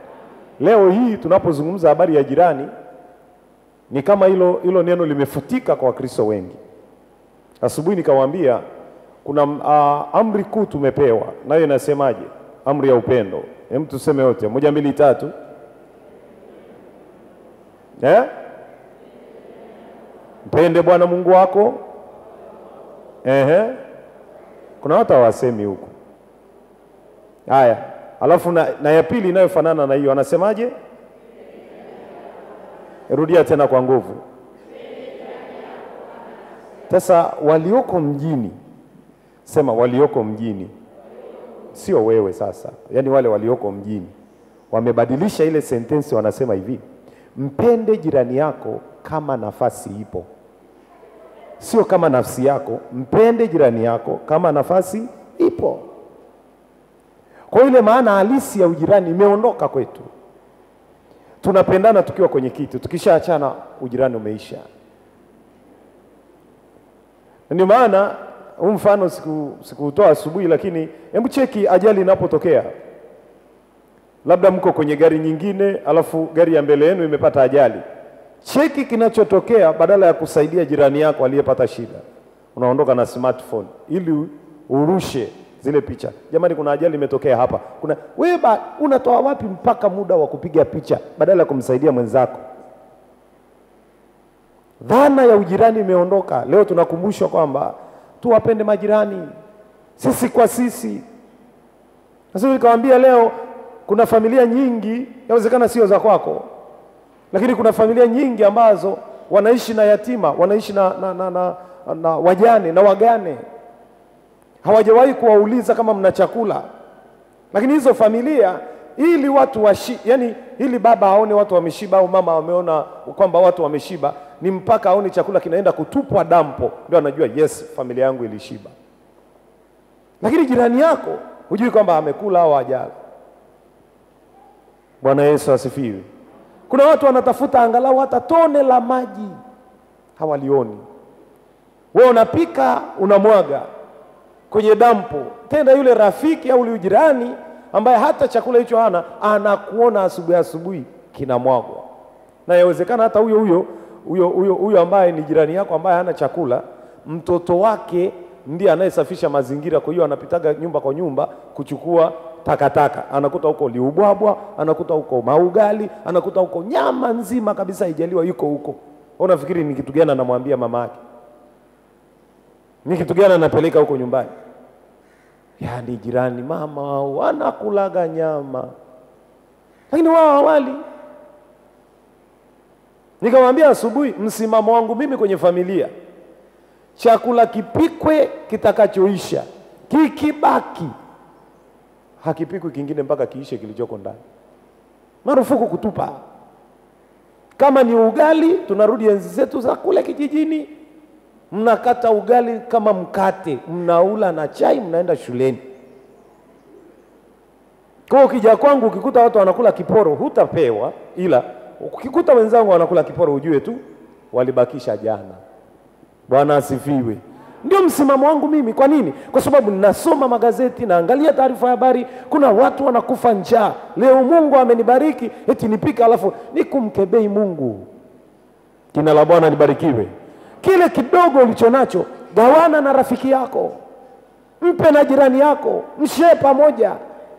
leo hii tunapozungumza habari ya jirani ni kama hilo hilo neno limefutika kwa Wakristo wengi. Asubuhi nikawaambia kuna uh, amri kuu tumepewa, nayo inasemaje? Amri ya upendo. Hem, tuseme yote, moja, mbili, tatu. Eh? Mpende Bwana Mungu wako. Ehe. Kuna watu hawasemi huku. Haya, alafu na, na ya pili inayofanana na hiyo anasemaje? Rudia tena kwa nguvu. Sasa walioko mjini, sema walioko mjini, sio wewe sasa, yaani wale walioko mjini wamebadilisha ile sentensi, wanasema hivi, mpende jirani yako kama nafasi ipo, sio kama nafsi yako. Mpende jirani yako kama nafasi ipo. Kwa hiyo ile maana halisi ya ujirani imeondoka kwetu. Tunapendana tukiwa kwenye kitu, tukishaachana ujirani umeisha. Ndio maana huu mfano siku sikuutoa asubuhi, lakini hebu cheki ajali inapotokea, labda mko kwenye gari nyingine, alafu gari ya mbele yenu imepata ajali. Cheki kinachotokea, badala ya kusaidia jirani yako aliyepata shida, unaondoka na smartphone ili urushe zile picha. Jamani, kuna ajali imetokea hapa, kuna wewe, ba- unatoa wapi mpaka muda wa kupiga picha badala ya kumsaidia mwenzako? Dhana ya ujirani imeondoka. Leo tunakumbushwa kwamba tuwapende majirani sisi kwa sisi. Sasa nikawaambia leo, kuna familia nyingi, yawezekana sio za kwako, lakini kuna familia nyingi ambazo wanaishi na yatima, wanaishi na, na, na, na, na wajane na wagane, hawajawahi kuwauliza kama mna chakula. Lakini hizo familia ili watu washi, yani ili baba aone watu wameshiba au mama ameona kwamba watu wameshiba, ni mpaka aone chakula kinaenda kutupwa dampo, ndio anajua yes, familia yangu ilishiba. Lakini jirani yako hujui kwamba amekula au hajala. Bwana Yesu asifiwe. Kuna watu wanatafuta angalau hata tone la maji hawalioni. Wewe unapika unamwaga kwenye dampo, tena yule rafiki au yule jirani ambaye hata chakula hicho hana anakuona asubuhi asubuhi kinamwagwa, na yawezekana hata huyo huyo huyo huyo huyo ambaye ni jirani yako ambaye hana chakula, mtoto wake ndiye anayesafisha mazingira. Kwa hiyo anapitaga nyumba kwa nyumba kuchukua takataka, anakuta huko liubwabwa, anakuta huko maugali, anakuta huko nyama nzima kabisa haijaliwa, yuko huko. Wewe Unafikiri ni kitu gani anamwambia mama yake? Ni kitu gani anapeleka huko nyumbani? Yaani jirani mama wao wanakulaga nyama, lakini wao hawali. Nikamwambia asubuhi, msimamo wangu mimi kwenye familia, chakula kipikwe kitakachoisha, kikibaki hakipikwi kingine mpaka kiishe kilichoko ndani. Marufuku kutupa. Kama ni ugali, tunarudi enzi zetu za kule kijijini, mnakata ugali kama mkate, mnaula na chai, mnaenda shuleni. Kwa hiyo ukija kwangu ukikuta watu wanakula kiporo, hutapewa, ila ukikuta wenzangu wanakula kiporo, ujue tu walibakisha jana. Bwana asifiwe. Ndio msimamo wangu mimi. Kwa nini? Kwa sababu ninasoma magazeti, naangalia taarifa ya habari, kuna watu wanakufa njaa. Leo Mungu amenibariki, eti nipike, alafu nikumkebei Mungu. Jina la Bwana libarikiwe. Kile kidogo ulicho nacho gawana na rafiki yako, mpe na jirani yako, mshee pamoja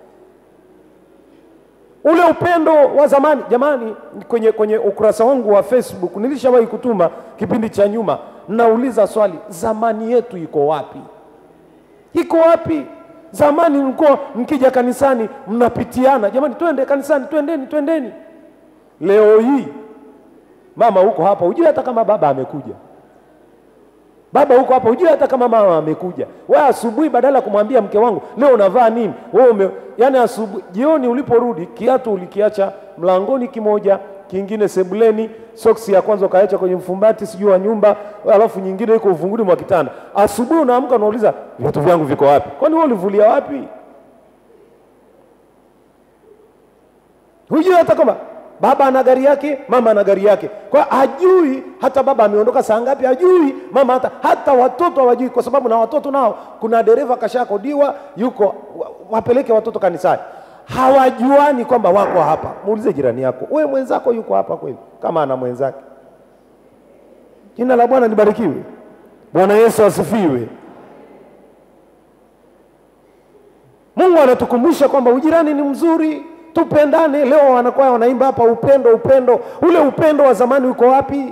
ule upendo wa zamani. Jamani, kwenye, kwenye ukurasa wangu wa Facebook nilishawahi kutuma kipindi cha nyuma, nauliza swali, zamani yetu iko wapi? Iko wapi? Zamani mlikuwa mkija kanisani mnapitiana, jamani, twende kanisani, twendeni, twendeni. Leo hii mama huko hapa, hujui hata kama baba amekuja baba huko hapa, hujui hata kama mama amekuja. Wewe asubuhi, badala ya kumwambia mke wangu leo unavaa nini, wewe ume, yani asubuhi, jioni uliporudi, kiatu ulikiacha mlangoni kimoja, kingine sebuleni, soksi ya kwanza ukaacha kwenye mfumbati sijui wa nyumba, alafu nyingine iko uvunguni mwa kitanda. Asubuhi unaamka unauliza viatu vyangu viko wapi? Kwani wewe ulivulia wapi? Hujui hata kama baba ana gari yake, mama ana gari yake. Kwa hiyo hajui hata baba ameondoka saa ngapi, hajui mama hata hata watoto hawajui, kwa sababu na watoto nao kuna dereva kashakodiwa, yuko wa- wapeleke watoto kanisani. hawajuani kwamba wako hapa. Muulize jirani yako, we mwenzako yuko hapa kweli? Kama ana mwenzake. Jina la Bwana libarikiwe. Bwana Yesu asifiwe. Mungu anatukumbusha kwamba ujirani ni mzuri, tupendane. Leo wanakuwa wanaimba hapa upendo, upendo. Ule upendo wa zamani uko wapi?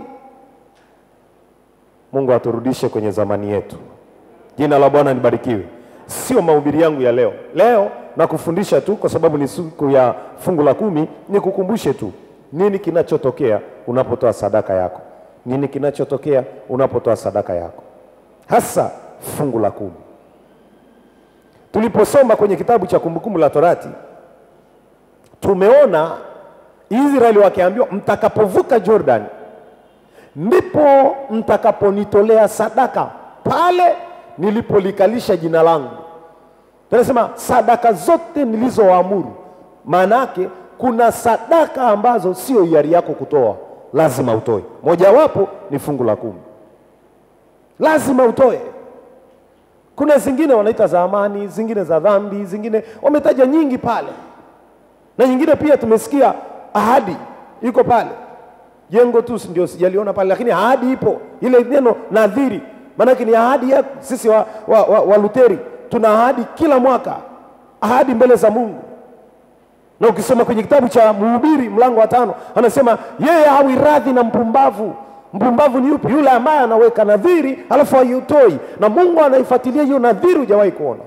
Mungu aturudishe kwenye zamani yetu. Jina la Bwana libarikiwe. Sio mahubiri yangu ya leo. Leo nakufundisha tu kwa sababu ni siku ya fungu la kumi, nikukumbushe tu nini kinachotokea unapotoa sadaka yako, nini kinachotokea unapotoa sadaka yako, hasa fungu la kumi. Tuliposoma kwenye kitabu cha Kumbukumbu la Torati, tumeona Israeli wakiambiwa, mtakapovuka Jordan ndipo mtakaponitolea sadaka pale nilipolikalisha jina langu. Tunasema sadaka zote nilizowaamuru, maana yake kuna sadaka ambazo sio hiari yako kutoa, lazima utoe. Mojawapo ni fungu la kumi, lazima utoe. Kuna zingine wanaita za amani, zingine za dhambi, zingine wametaja nyingi pale, na nyingine pia tumesikia ahadi iko pale. Jengo tu ndio sijaliona pale, lakini ahadi ipo, ile neno nadhiri, maanake ni ahadi ya sisi wa, wa, wa, wa Luteri tuna ahadi kila mwaka, ahadi mbele za Mungu. Na ukisoma kwenye kitabu cha Mhubiri mlango wa tano anasema yeye hawi radhi na mpumbavu. Mpumbavu ni yupi? Yule ambaye anaweka nadhiri alafu haiutoi, na Mungu anaifuatilia hiyo nadhiri, hujawahi kuona.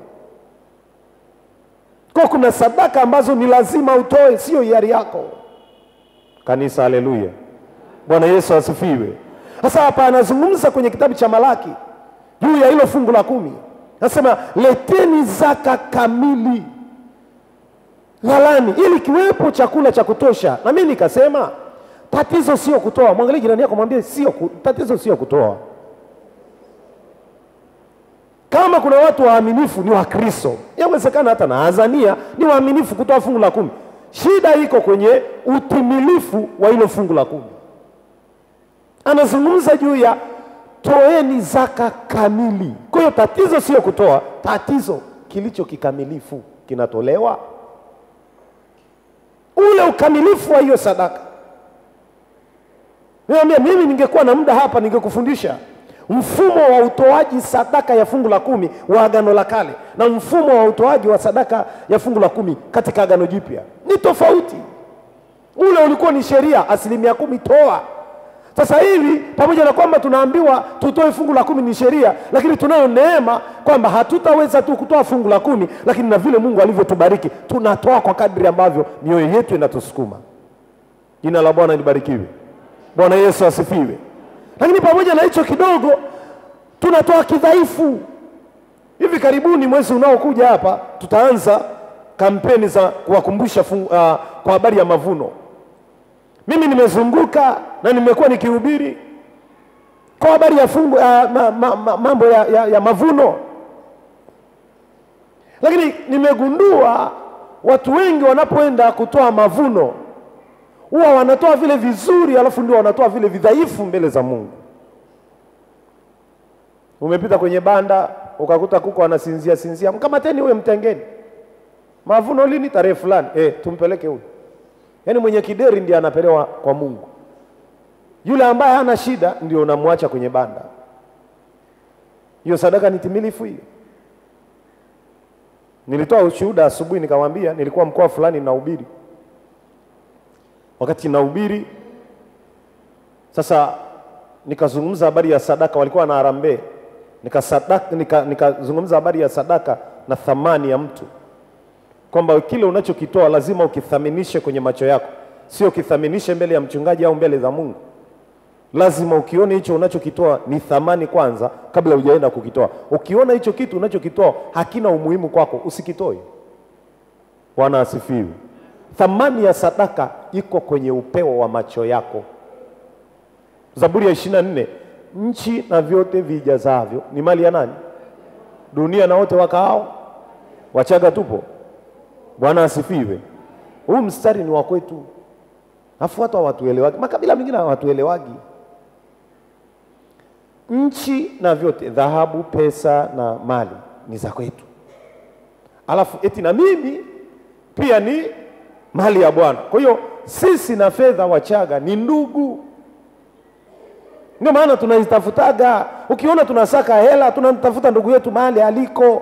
Kwa kuna sadaka ambazo ni lazima utoe, sio hiari yako. Kanisa, haleluya! Bwana Yesu asifiwe. Sasa hapa anazungumza kwenye kitabu cha Malaki juu ya hilo fungu la kumi, anasema leteni zaka kamili ghalani, ili kiwepo chakula cha kutosha. Na mimi nikasema tatizo sio kutoa. Mwangalie jirani yako, mwambie sio ku, tatizo sio kutoa. Kama kuna watu waaminifu ni Wakristo, yawezekana hata na Azania ni waaminifu kutoa fungu la kumi. Shida iko kwenye utimilifu wa hilo fungu la kumi. Anazungumza juu ya toeni zaka kamili. Kwa hiyo tatizo sio kutoa, tatizo kilicho kikamilifu kinatolewa, ule ukamilifu wa hiyo sadaka. Niambia, mimi ningekuwa na muda hapa ningekufundisha mfumo wa utoaji sadaka ya fungu la kumi wa Agano la Kale na mfumo wa utoaji wa sadaka ya fungu la kumi katika Agano Jipya ni tofauti. Ule ulikuwa ni sheria, asilimia kumi toa. Sasa hivi pamoja na kwamba tunaambiwa tutoe fungu la kumi ni sheria, lakini tunayo neema kwamba hatutaweza tu kutoa fungu la kumi, lakini na vile Mungu alivyotubariki tunatoa kwa kadri ambavyo mioyo yetu inatusukuma. Jina la Bwana libarikiwe. Bwana Yesu asifiwe. Lakini pamoja na hicho kidogo, tunatoa kidhaifu. Hivi karibuni, mwezi unaokuja hapa, tutaanza kampeni za kuwakumbusha fungu, uh, kwa habari ya mavuno. Mimi nimezunguka na nimekuwa nikihubiri kwa habari ya fungu, uh, ma, ma, ma, mambo ya, ya, ya mavuno, lakini nimegundua watu wengi wanapoenda kutoa mavuno huwa wanatoa vile vizuri, alafu ndio wanatoa vile vidhaifu mbele za Mungu. Umepita kwenye banda ukakuta kuku anasinzia sinzia, mkamateni huyo, mtengeni. Mavuno lini? Tarehe fulani. Eh, tumpeleke huyo. Yaani mwenye kideri ndiye anapelewa kwa Mungu, yule ambaye hana shida ndio unamwacha kwenye banda. Hiyo sadaka ni timilifu hiyo. Nilitoa ushuhuda asubuhi, nikamwambia nilikuwa mkoa fulani nahubiri wakati nahubiri sasa, nikazungumza habari ya sadaka, walikuwa na harambee, nikazungumza nika, nika habari ya sadaka na thamani ya mtu, kwamba kile unachokitoa lazima ukithaminishe kwenye macho yako, sio ukithaminishe mbele ya mchungaji au mbele za Mungu. Lazima ukione hicho unachokitoa ni thamani kwanza, kabla hujaenda kukitoa. Ukiona hicho kitu unachokitoa hakina umuhimu kwako, usikitoe. Bwana asifiwe. Thamani ya sadaka iko kwenye upeo wa macho yako. Zaburi ya ishirini na nne nchi na vyote vijazavyo ni mali ya nani? Dunia na wote wakaao. Wachaga tupo. Bwana asifiwe. Huu mstari ni wa kwetu, afu watu hawatuelewagi, makabila mengine hawatuelewagi. Nchi na vyote, dhahabu, pesa na mali ni za kwetu, alafu eti na mimi pia ni mali ya Bwana. Kwa hiyo sisi na fedha Wachaga ni ndugu, ndio maana tunazitafutaga. Ukiona tunasaka hela, tunamtafuta ndugu yetu mahali aliko.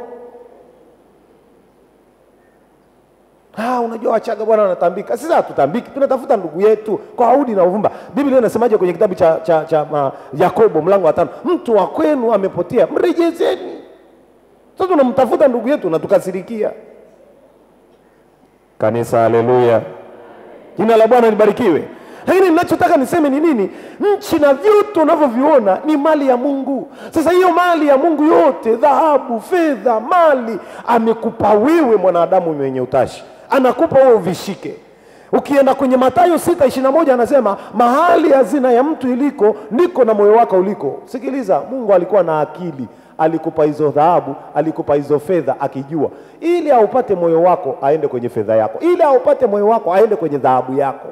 Ah, unajua Wachaga bwana wanatambika. Sisi hatutambiki, tunatafuta ndugu yetu kwa Audi na uvumba. Biblia inasemaje kwenye kitabu cha, cha, cha ma, Yakobo mlango wa tano, mtu wa kwenu amepotea, mrejezeni. Sasa tunamtafuta ndugu yetu na tukasirikia. Kanisa, haleluya, jina la Bwana libarikiwe. Lakini ninachotaka niseme ni nini? Nchi na vyote unavyoviona ni mali ya Mungu. Sasa hiyo mali ya Mungu yote, dhahabu, fedha, mali, amekupa wewe mwanadamu mwenye utashi, anakupa wewe uvishike. Ukienda kwenye Mathayo sita ishirini na moja anasema mahali hazina ya mtu iliko ndiko na moyo wako uliko. Sikiliza, Mungu alikuwa na akili, alikupa hizo dhahabu, alikupa hizo fedha, akijua ili aupate moyo wako aende kwenye fedha yako, ili aupate moyo wako aende kwenye dhahabu yako.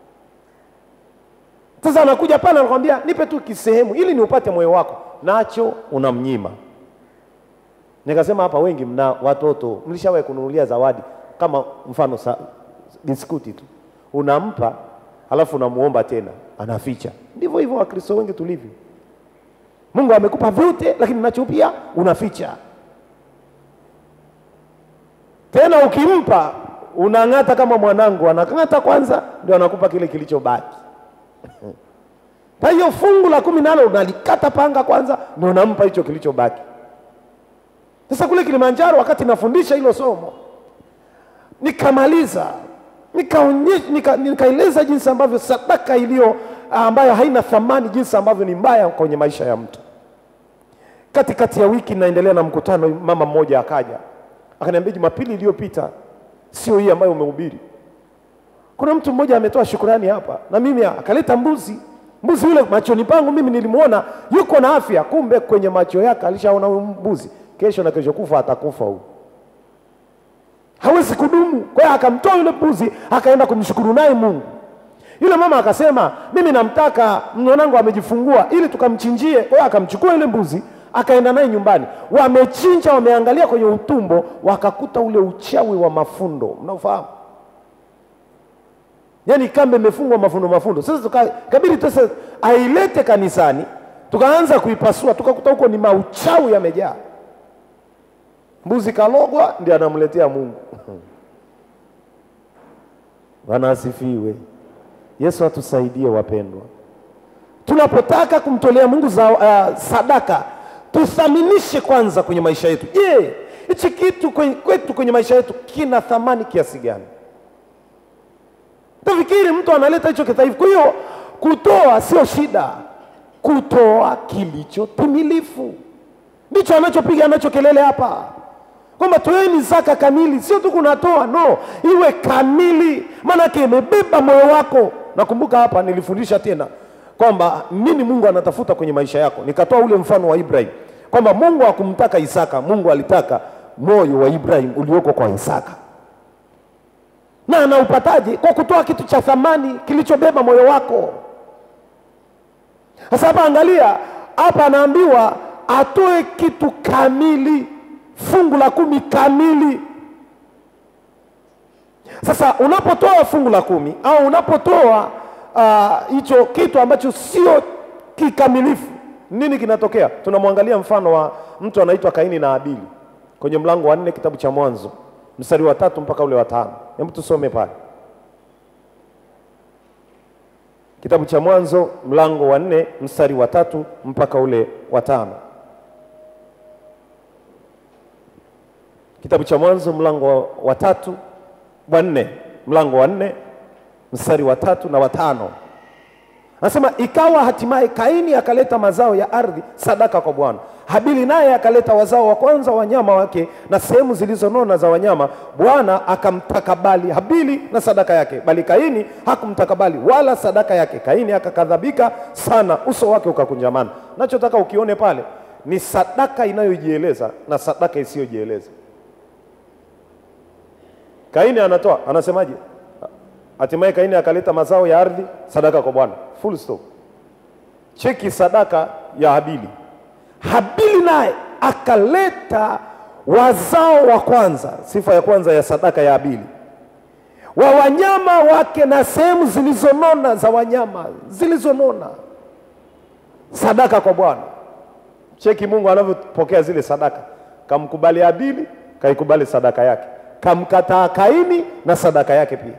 Sasa anakuja pale anakwambia nipe tu kisehemu ili niupate moyo wako, nacho unamnyima. Nikasema hapa wengi mna watoto, mlishawahi kununulia zawadi kama mfano sa, biskuti tu, unampa alafu unamuomba tena, anaficha. Ndivyo hivyo Wakristo wengi tulivyo. Mungu amekupa vyote, lakini nacho pia unaficha. Tena ukimpa unang'ata kama mwanangu, anang'ata kwanza, ndio anakupa kile kilichobaki. Kwa hiyo fungu la kumi nalo unalikata panga kwanza, ndio unampa hicho kilichobaki. Sasa kule Kilimanjaro, wakati nafundisha hilo somo, nikamaliza nikaonyesha, nika, nikaeleza jinsi ambavyo sadaka iliyo ambayo haina thamani, jinsi ambavyo ni mbaya kwenye maisha ya mtu. Katikati ya wiki naendelea na mkutano, mama mmoja akaja akaniambia, Jumapili iliyopita sio hii ambayo umehubiri kuna mtu mmoja ametoa shukurani hapa na mimi akaleta mbuzi. Mbuzi yule machoni pangu mimi nilimwona yuko na afya, kumbe kwenye macho yake alishaona huyu mbuzi kesho na kesho kufa atakufa huyu, hawezi kudumu. Kwa hiyo akamtoa yule mbuzi akaenda kumshukuru naye Mungu. Yule mama akasema, mimi namtaka mwanangu amejifungua ili tukamchinjie. Kwa hiyo akamchukua yule mbuzi akaenda naye nyumbani, wamechinja, wameangalia kwenye utumbo, wakakuta ule uchawi wa mafundo, mnaofahamu yaani kambe imefungwa mafundo mafundo. Sasa tukabidi sasa ailete kanisani, tukaanza kuipasua, tukakuta huko ni mauchawi yamejaa. Mbuzi kalogwa, ndio anamletea Mungu. Bwana asifiwe. Yesu atusaidie wapendwa, tunapotaka kumtolea Mungu za, uh, sadaka tuthaminishe kwanza kwenye maisha yetu. Je, hichi kitu kwenye, kwetu kwenye maisha yetu kina thamani kiasi gani? Tafikiri mtu analeta hicho kitaifa. Kwa hiyo kutoa sio shida, kutoa kilicho timilifu ndicho anachopiga anacho kelele hapa, kwamba toeni zaka kamili, sio tu kunatoa, no, iwe kamili, maanake imebeba moyo wako. Nakumbuka hapa nilifundisha tena kwamba nini Mungu anatafuta kwenye maisha yako. Nikatoa ule mfano wa Ibrahim kwamba Mungu hakumtaka Isaka, Mungu alitaka moyo wa Ibrahim ulioko kwa Isaka na anaupataje? Kwa kutoa kitu cha thamani kilichobeba moyo wako. Sasa hapa angalia, hapa anaambiwa atoe kitu kamili, fungu la kumi kamili. Sasa unapotoa fungu la kumi au unapotoa hicho uh, kitu ambacho sio kikamilifu, nini kinatokea? Tunamwangalia mfano wa mtu anaitwa Kaini na Abili kwenye mlango wa nne kitabu cha Mwanzo mstari wa tatu mpaka ule wa tano. Hebu tusome pale kitabu cha Mwanzo mlango wa nne mstari wa tatu mpaka ule wa tano. Kitabu cha Mwanzo mlango wa tatu wa nne mlango wa nne mstari wa tatu na wa tano. Anasema ikawa hatimaye Kaini akaleta mazao ya ardhi sadaka kwa Bwana. Habili naye akaleta wazao wa kwanza wanyama wake na sehemu zilizonona za wanyama. Bwana akamtakabali Habili na sadaka yake, bali Kaini hakumtakabali wala sadaka yake. Kaini akakadhabika sana, uso wake ukakunjamana. Nachotaka ukione pale ni sadaka inayojieleza na sadaka isiyojieleza. Kaini anatoa, anasemaje? Hatimaye Kaini akaleta mazao ya ardhi sadaka kwa Bwana. Full stop. Cheki sadaka ya Habili. Habili naye akaleta wazao wa kwanza. Sifa ya kwanza ya sadaka ya Habili, wa wanyama wake na sehemu zilizonona za wanyama zilizonona, sadaka kwa Bwana. Cheki Mungu anavyopokea zile sadaka. Kamkubali Abili, kaikubali sadaka yake, kamkataa Kaini na sadaka yake pia.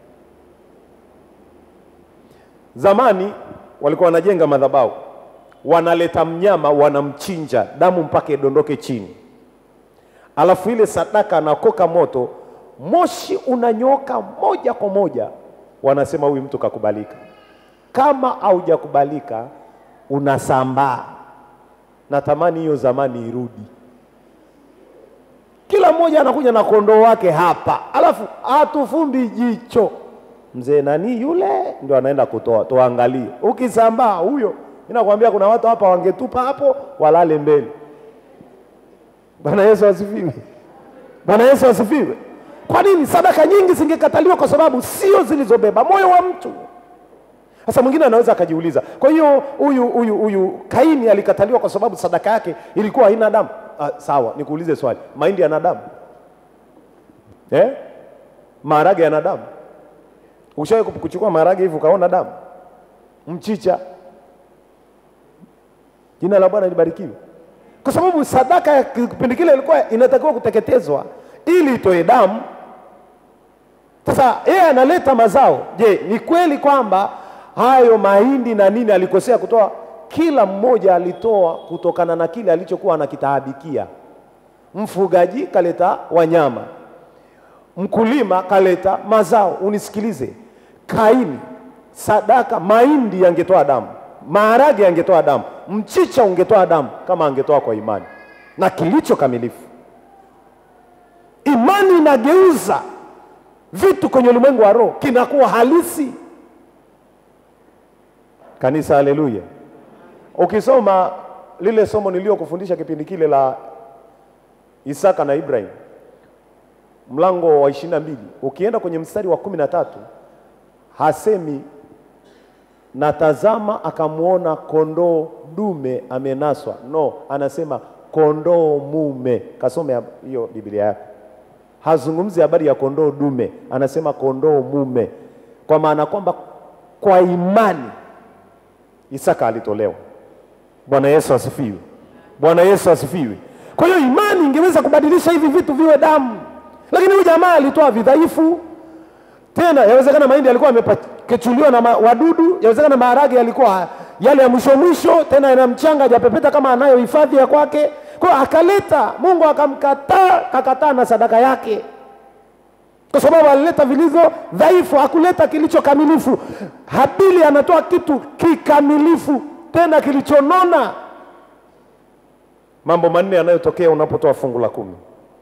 Zamani walikuwa wanajenga madhabahu, wanaleta mnyama, wanamchinja, damu mpaka idondoke chini, alafu ile sadaka anakoka moto, moshi unanyoka moja kwa moja, wanasema huyu mtu kakubalika. Kama haujakubalika unasambaa. Natamani hiyo zamani irudi. Kila mmoja anakuja na kondoo wake hapa, alafu hatufumbi jicho. Mzee nani yule ndio anaenda kutoa, tuangalie. Ukisambaa huyo, ninakwambia kuna watu hapa wangetupa hapo walale mbele. Bwana Yesu asifiwe. Bwana Yesu asifiwe. Kwa nini sadaka nyingi zingekataliwa? Kwa sababu sio zilizobeba moyo wa mtu. Sasa mwingine anaweza akajiuliza, kwa hiyo huyu huyu huyu Kaini alikataliwa kwa sababu sadaka yake ilikuwa haina damu. Ah, sawa, nikuulize swali, mahindi yana damu eh? Maharage yana damu? Ushawahi kuchukua maharage hivi ukaona damu? Mchicha? Jina la Bwana libarikiwe. Kwa sababu sadaka ya kipindi kile ilikuwa inatakiwa kuteketezwa ili itoe damu. Sasa yeye analeta mazao. Je, ni kweli kwamba hayo mahindi na nini alikosea kutoa? Kila mmoja alitoa kutokana na kile alichokuwa anakitaabikia. Mfugaji kaleta wanyama, mkulima kaleta mazao. Unisikilize, Kaini, sadaka, mahindi yangetoa damu, maharage yangetoa damu, mchicha ungetoa damu kama angetoa kwa imani na kilicho kamilifu. Imani inageuza vitu kwenye ulimwengu wa roho, kinakuwa halisi. Kanisa, haleluya! Ukisoma lile somo niliyokufundisha kipindi kile la Isaka na Ibrahim, mlango wa ishirini na mbili, ukienda kwenye mstari wa kumi na tatu hasemi na tazama, akamwona kondoo dume amenaswa. No, anasema kondoo mume. Kasome hiyo Biblia yako, hazungumzi habari ya kondoo dume, anasema kondoo mume, kwa maana kwamba kwa imani Isaka alitolewa. Bwana Yesu asifiwe. Bwana Yesu asifiwe. Kwa hiyo imani ingeweza kubadilisha hivi vitu viwe damu, lakini huyu jamaa alitoa vidhaifu. Tena yawezekana mahindi yalikuwa yamepakechuliwa na ma, wadudu, yawezekana maharage yalikuwa yale ya mwisho mwisho, tena yana mchanga hajapepeta kama anayo hifadhi ya kwake. Kwa hiyo akaleta, Mungu akamkataa, kakataa na sadaka yake kwa sababu alileta vilivyo dhaifu, hakuleta kilicho kamilifu. Habili anatoa kitu kikamilifu, tena kilichonona. Mambo manne yanayotokea unapotoa fungu la kumi.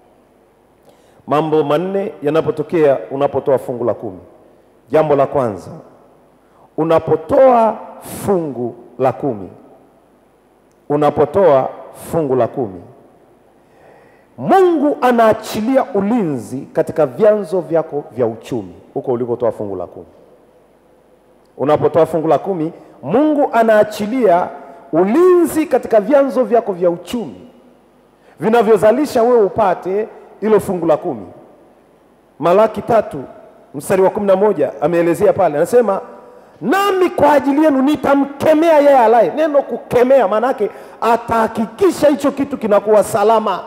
Mambo manne yanapotokea unapotoa fungu la kumi. Jambo la kwanza, unapotoa fungu la kumi, unapotoa fungu la kumi Mungu anaachilia ulinzi katika vyanzo vyako vya uchumi huko ulikotoa fungu la kumi. Unapotoa fungu la kumi, Mungu anaachilia ulinzi katika vyanzo vyako vya uchumi vinavyozalisha wewe upate hilo fungu la kumi. Malaki tatu mstari wa kumi na moja ameelezea pale, anasema nami kwa ajili yenu nitamkemea yeye alaye. Neno kukemea maana yake atahakikisha hicho kitu kinakuwa salama.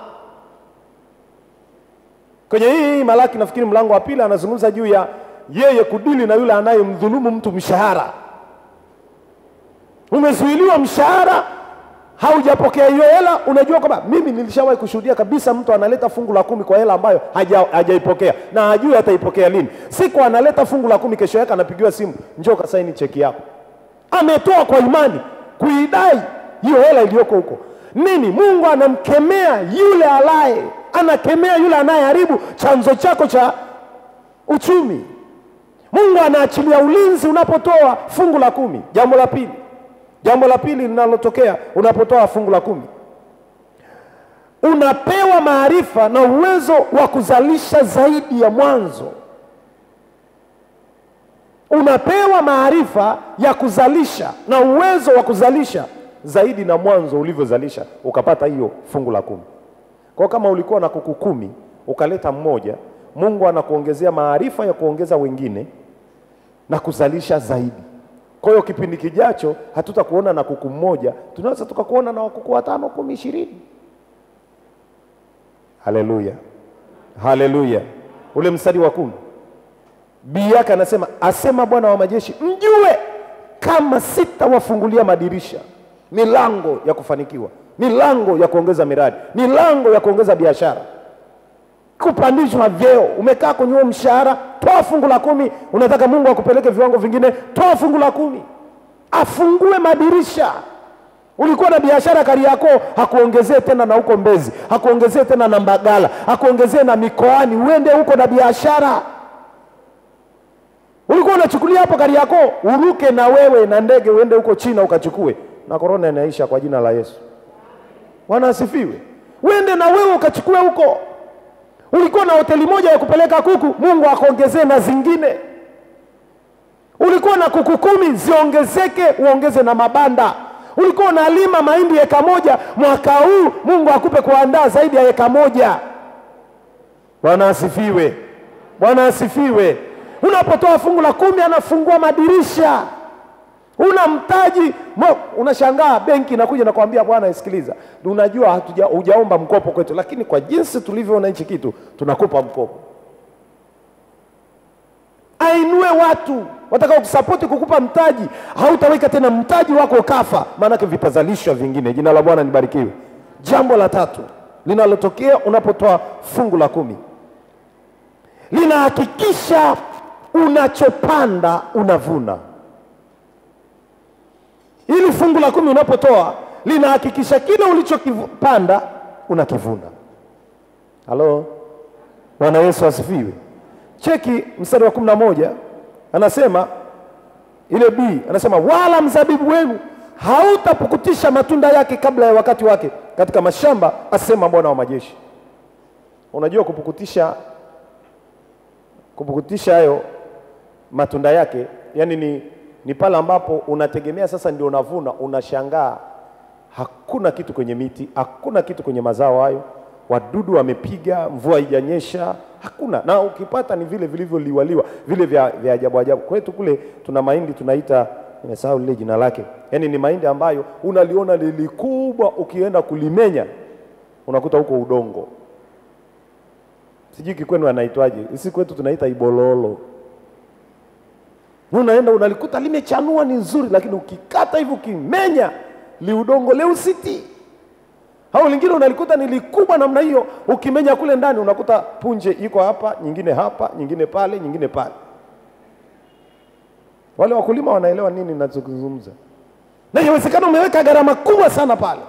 Kwenye hii Malaki nafikiri mlango wa pili anazungumza juu ya yeye kudili na yule anayemdhulumu mtu mshahara. Umezuiliwa mshahara, haujapokea hiyo hela. Unajua kwamba mimi nilishawahi kushuhudia kabisa, mtu analeta fungu la kumi kwa hela ambayo haja, hajaipokea na hajui ataipokea lini. Siku analeta fungu la kumi, kesho yake anapigiwa simu, njoo kasaini cheki yako. Ametoa kwa imani kuidai hiyo hela iliyoko huko. Nini? Mungu anamkemea yule alaye anakemea yule anayeharibu chanzo chako cha uchumi. Mungu anaachilia ulinzi unapotoa fungu la kumi. Jambo la pili, jambo la pili linalotokea unapotoa fungu la kumi, unapewa maarifa na uwezo wa kuzalisha zaidi ya mwanzo. Unapewa maarifa ya kuzalisha na uwezo wa kuzalisha zaidi na mwanzo ulivyozalisha, ukapata hiyo fungu la kumi. Kwa kama ulikuwa na kuku kumi ukaleta mmoja, Mungu anakuongezea maarifa ya kuongeza wengine na kuzalisha zaidi. Kwa hiyo kipindi kijacho hatutakuona na kuku mmoja, tunaweza tukakuona na wakuku watano, kumi, ishirini. Haleluya, haleluya. Ule mstari wa kumi bii yake anasema, asema Bwana wa majeshi, mjue kama sitawafungulia madirisha, milango ya kufanikiwa, milango ya kuongeza miradi, milango ya kuongeza biashara, kupandishwa vyeo. Umekaa kwenye huo mshahara, toa fungu la kumi. Unataka Mungu akupeleke viwango vingine, toa fungu la kumi, afungue madirisha. Ulikuwa na biashara Kariakoo, hakuongezee tena na huko Mbezi, hakuongezee tena na Mbagala, hakuongezee na mikoani, uende huko na biashara. Ulikuwa unachukulia hapo Kariakoo, uruke na wewe na ndege uende huko China ukachukue, na korona inaisha kwa jina la Yesu. Bwana asifiwe. Uende na wewe ukachukue huko. Ulikuwa na hoteli moja ya kupeleka kuku, Mungu akaongezee na zingine. Ulikuwa na kuku kumi, ziongezeke, uongeze na mabanda. Ulikuwa unalima mahindi eka moja, mwaka huu Mungu akupe kuandaa zaidi ya eka moja. Bwana asifiwe. Bwana asifiwe. Unapotoa fungu la kumi, anafungua madirisha. Una mtaji mo, unashangaa benki inakuja na kuambia bwana, isikiliza, unajua hatuja hujaomba mkopo kwetu, lakini kwa jinsi tulivyoona hichi kitu tunakupa mkopo. Ainue watu watakao kusapoti kukupa mtaji, hautaweka tena mtaji wako kafa, maanake vitazalishwa vingine. Jina la Bwana libarikiwe. Jambo la tatu linalotokea unapotoa fungu la kumi, linahakikisha unachopanda unavuna. Ili fungu la kumi unapotoa linahakikisha kile ulichokipanda unakivuna. Halo, Bwana Yesu asifiwe. Cheki mstari wa kumi na moja anasema ile B anasema wala mzabibu wenu hautapukutisha matunda yake kabla ya wakati wake katika mashamba, asema Bwana wa majeshi. Unajua kupukutisha, kupukutisha hayo matunda yake, yani ni, ni pale ambapo unategemea sasa ndio unavuna, unashangaa hakuna kitu kwenye miti, hakuna kitu kwenye mazao hayo, wadudu wamepiga, mvua haijanyesha, hakuna. Na ukipata ni vile vilivyoliwaliwa, vile vya, vya ajabu ajabu. Kwetu kule tuna mahindi tunaita, nimesahau lile jina lake, yaani ni mahindi ambayo unaliona lilikubwa, ukienda kulimenya unakuta huko udongo, sijui kikwenu anaitwaje, sisi kwetu tunaita ibololo. Unaenda unalikuta limechanua ni nzuri, lakini ukikata hivi ukimenya liudongo leusiti au lingine unalikuta ni likubwa namna hiyo, ukimenya kule ndani unakuta punje iko hapa, nyingine hapa, nyingine pale, nyingine pale. Wale wakulima wanaelewa nini ninachozungumza, na inawezekana umeweka gharama kubwa sana pale.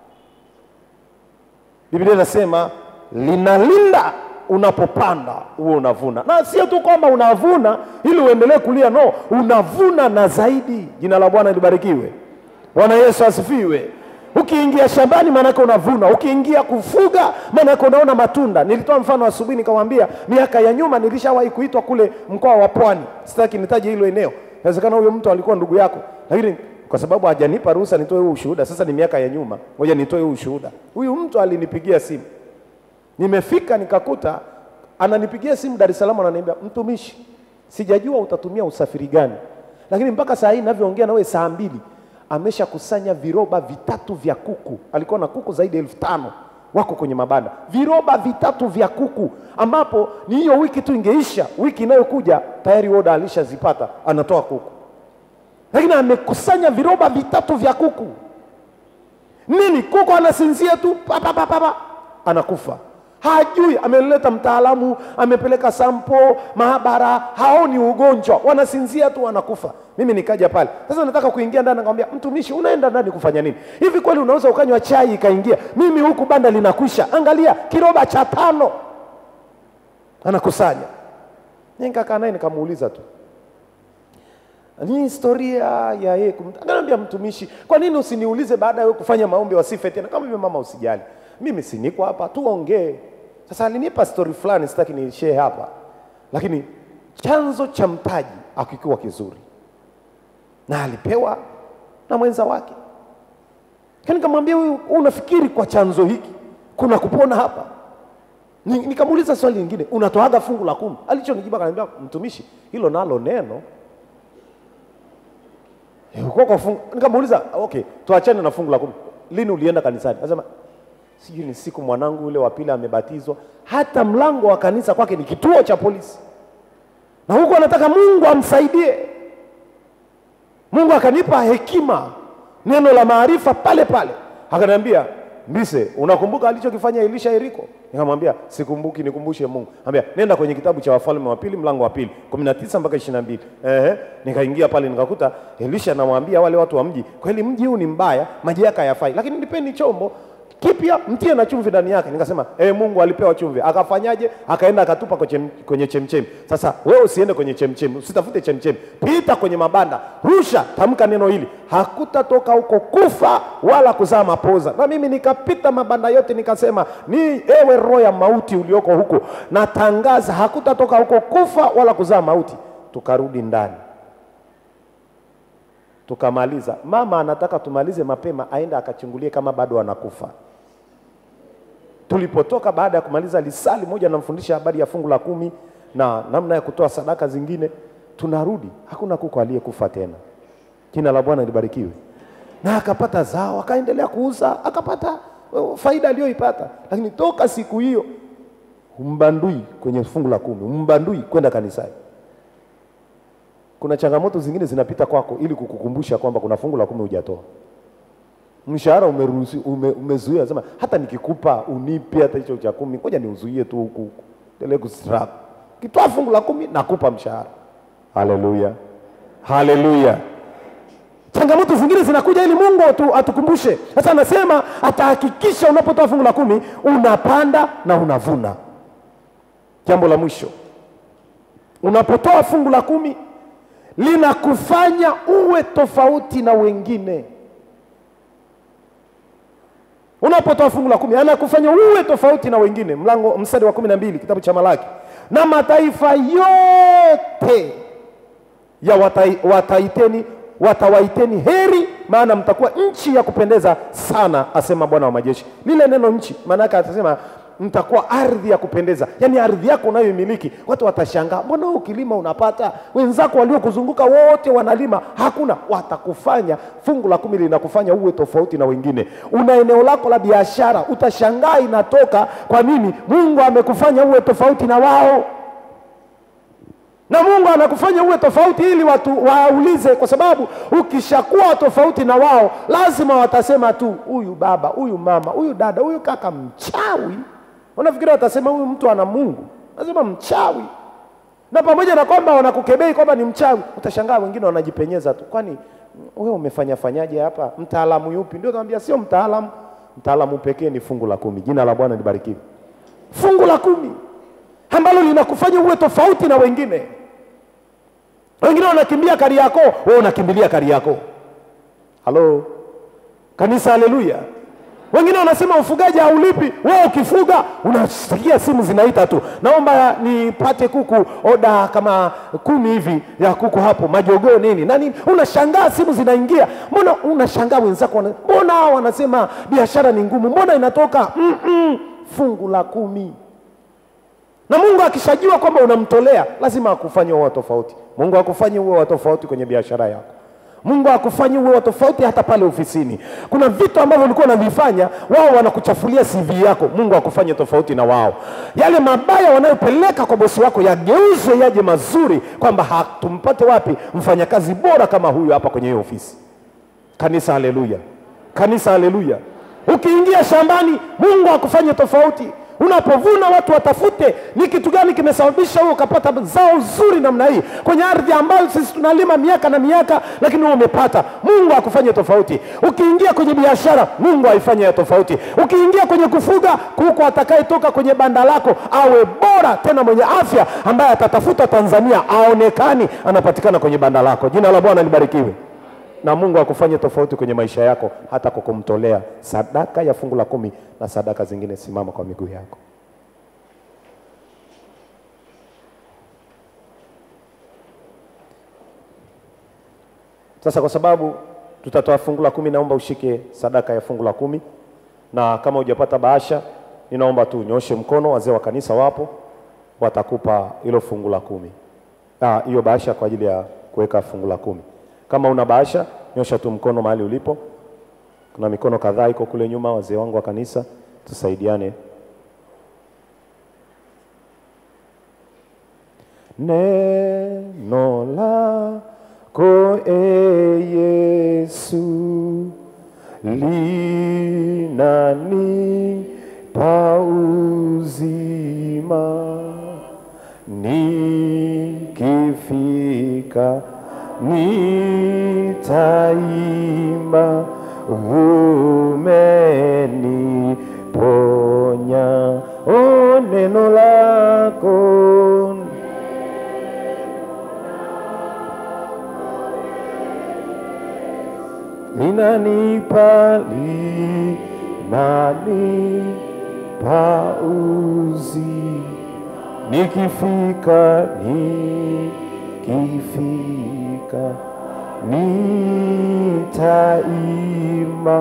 Biblia inasema linalinda unapopanda huo unavuna, na sio tu kwamba unavuna ili uendelee kulia, no, unavuna na zaidi. Jina la Bwana libarikiwe. Bwana Yesu asifiwe. Ukiingia shambani maanake unavuna, ukiingia kufuga maanake unaona matunda. Nilitoa mfano asubuhi nikamwambia, miaka ya nyuma nilishawahi kuitwa kule mkoa wa Pwani, sitaki nitaje hilo eneo. Inawezekana huyo mtu alikuwa ndugu yako, lakini kwa sababu hajanipa ruhusa nitoe huu ushuhuda, sasa ni miaka ya nyuma, ngoja nitoe huu ushuhuda. Huyu mtu alinipigia simu, nimefika nikakuta ananipigia simu Dar es Salaam, ananiambia mtumishi, sijajua utatumia usafiri gani, lakini mpaka saa hii ninavyoongea na wewe saa mbili ameshakusanya viroba vitatu vya kuku. Alikuwa na kuku zaidi ya elfu tano wako kwenye mabanda, viroba vitatu vya kuku, ambapo ni hiyo wiki tu ingeisha, wiki inayokuja tayari oda alishazipata, anatoa kuku, lakini amekusanya viroba vitatu vya kuku. Nini? Kuku anasinzia tu papa papa papa, anakufa hajui. Ameleta mtaalamu, amepeleka sampo maabara, haoni ugonjwa, wanasinzia tu wanakufa. Mimi nikaja pale sasa, nataka kuingia ndani, nikamwambia mtumishi, unaenda ndani kufanya nini? Hivi kweli unaweza ukanywa chai ikaingia? Mimi huku banda linakwisha, angalia kiroba cha tano anakusanya. Nikakaa naye nikamuuliza tu ni historia ya yeye kumta. Akaniambia mtumishi, kwa nini usiniulize baada ya wewe kufanya maombi wasife tena? Kama hivyo mama, usijali, mimi si niko hapa, tuongee. Sasa alinipa story fulani, sitaki ni share hapa, lakini chanzo cha mtaji akikuwa kizuri na alipewa na mwenza wake. Nikamwambia huyu, unafikiri kwa chanzo hiki kuna kupona hapa? Ni- Nikamuuliza swali lingine, unatoaga fungu la kumi? Alichonijibu akaniambia, mtumishi, hilo nalo neno Eh, uko kwa fungu. Nikamuuliza, okay, tuachane na fungu la kumi. Lini ulienda kanisani? Anasema sijui ni siku mwanangu yule wa pili amebatizwa. Hata mlango wa kanisa kwake ni kituo cha polisi, na huko anataka Mungu amsaidie. Mungu akanipa hekima, neno la maarifa pale pale, akaniambia Mbise, unakumbuka alichokifanya Elisha Yeriko? Nikamwambia sikumbuki, nikumbushe Mungu. Ambia nenda kwenye kitabu cha Wafalme wa pili mlango wa pili kumi na tisa mpaka ishirini na mbili. Ehe, nikaingia pale nikakuta Elisha anamwambia wale watu wa mji, kweli mji huu ni mbaya, maji yake hayafai, lakini nipeni chombo kipya mtie na chumvi ndani yake. Nikasema eh, Mungu alipewa chumvi, akafanyaje? Akaenda akatupa kwenye, kwenye chemchemi. Sasa wewe usiende kwenye chemchemi, usitafute chemchemi, pita kwenye mabanda, rusha, tamka neno hili, hakutatoka huko kufa wala kuzaa mapoza. Na mimi nikapita mabanda yote, nikasema ni ewe roho ya mauti ulioko huko, natangaza hakutatoka huko kufa wala kuzaa mauti. Tukarudi ndani tukamaliza. Mama anataka tumalize mapema, aende akachungulie kama bado anakufa. Tulipotoka baada ya kumaliza lisali moja, namfundisha habari ya fungu la kumi na namna ya kutoa sadaka zingine, tunarudi, hakuna kuku aliyekufa tena. Jina la Bwana libarikiwe. Na akapata zao, akaendelea kuuza, akapata uh, faida aliyoipata, lakini toka siku hiyo umbandui kwenye fungu la kumi, umbandui kwenda kanisani kuna changamoto zingine zinapita kwako ili kukukumbusha kwamba kuna fungu la kumi hujatoa. Mshahara umeruhusi ume, umezuia, sema hata nikikupa unipe hata hicho cha kumi, ngoja niuzuie tu huku huku, endelee kustruggle. Kitoa fungu la kumi nakupa mshahara. Haleluya, haleluya. Changamoto zingine zinakuja ili Mungu atu, atukumbushe. Sasa anasema atahakikisha unapotoa fungu la kumi unapanda na unavuna. Jambo la mwisho, unapotoa fungu la kumi linakufanya uwe tofauti na wengine. Unapotoa fungu la kumi anakufanya uwe tofauti na wengine. Mlango mstari wa kumi na mbili kitabu cha Malaki, na mataifa yote ya watai, wataiteni watawaiteni heri, maana mtakuwa nchi ya kupendeza sana, asema Bwana wa majeshi. Lile neno nchi, maana yake atasema mtakuwa ardhi ya kupendeza, yaani ardhi yako unayoimiliki. Watu watashangaa, mbona wewe ukilima unapata, wenzako waliokuzunguka wote wanalima, hakuna. Watakufanya, fungu la kumi linakufanya uwe tofauti na wengine. Una eneo lako la biashara, utashangaa inatoka. Kwa nini? Mungu amekufanya uwe tofauti na wao na Mungu anakufanya uwe tofauti ili watu waulize, kwa sababu ukishakuwa tofauti na wao, lazima watasema tu, huyu baba, huyu mama, huyu dada, huyu kaka mchawi. Unafikiri watasema huyu mtu ana Mungu? Lazima mchawi. Na pamoja na kwamba wanakukebei kwamba ni mchawi, utashangaa wengine wanajipenyeza tu, kwani wewe umefanya fanyaje hapa? Mtaalamu yupi? Ndio naambia sio mtaalamu, mtaalamu pekee ni fungu la kumi. Jina la Bwana libarikiwe. Fungu la kumi ambalo linakufanya uwe tofauti na wengine. Wengine wanakimbia Kariakoo, wewe unakimbilia Kariakoo. Halo kanisa, haleluya. Wengine wanasema ufugaji haulipi, wewe ukifuga unasikia simu zinaita tu, naomba nipate kuku oda kama kumi hivi ya kuku hapo, majogoo nini na nini. Unashangaa simu zinaingia, mbona unashangaa wenzako wana, mbona hao wanasema biashara ni ngumu, mbona inatoka mm -mm, fungu la kumi na Mungu akishajua kwamba unamtolea lazima akufanye uwe tofauti. Mungu akufanye uwe wa tofauti kwenye biashara yako. Mungu akufanye uwe wa tofauti hata pale ofisini. Kuna vitu ambavyo ulikuwa unavifanya, wao wanakuchafulia CV yako. Mungu akufanye tofauti na wao. Yale mabaya wanayopeleka kwa bosi wako yageuzwe yaje mazuri, kwamba hatumpate wapi mfanyakazi bora kama huyu hapa kwenye hiyo ofisi. Kanisa, haleluya! Kanisa, haleluya! Ukiingia shambani, Mungu akufanye tofauti. Unapovuna watu watafute ni kitu gani kimesababisha wewe ukapata zao zuri namna hii kwenye ardhi ambayo sisi tunalima miaka na miaka, lakini wewe umepata. Mungu akufanye tofauti. Ukiingia kwenye biashara, Mungu aifanye ya tofauti. Ukiingia kwenye kufuga, kuku atakayetoka kwenye banda lako awe bora tena mwenye afya, ambaye atatafuta Tanzania aonekani anapatikana kwenye banda lako. Jina la Bwana libarikiwe na Mungu akufanye tofauti kwenye maisha yako, hata kwa kumtolea sadaka ya fungu la kumi na sadaka zingine. Simama kwa miguu yako. Sasa kwa sababu tutatoa fungu la kumi, naomba ushike sadaka ya fungu la kumi, na kama hujapata bahasha ninaomba tu unyoshe mkono, wazee wa kanisa wapo, watakupa hilo fungu la kumi, Ah, hiyo bahasha kwa ajili ya kuweka fungu la kumi. Kama una bahasha, nyosha tu mkono mahali ulipo. Kuna mikono kadhaa iko kule nyuma, wazee wangu wa kanisa, tusaidiane. Neno lako e Yesu linanipa uzima, nikifika nitaimba, umeniponya. Oh, neno lako linanipa linanipa uzi nikifika nikifika nitaima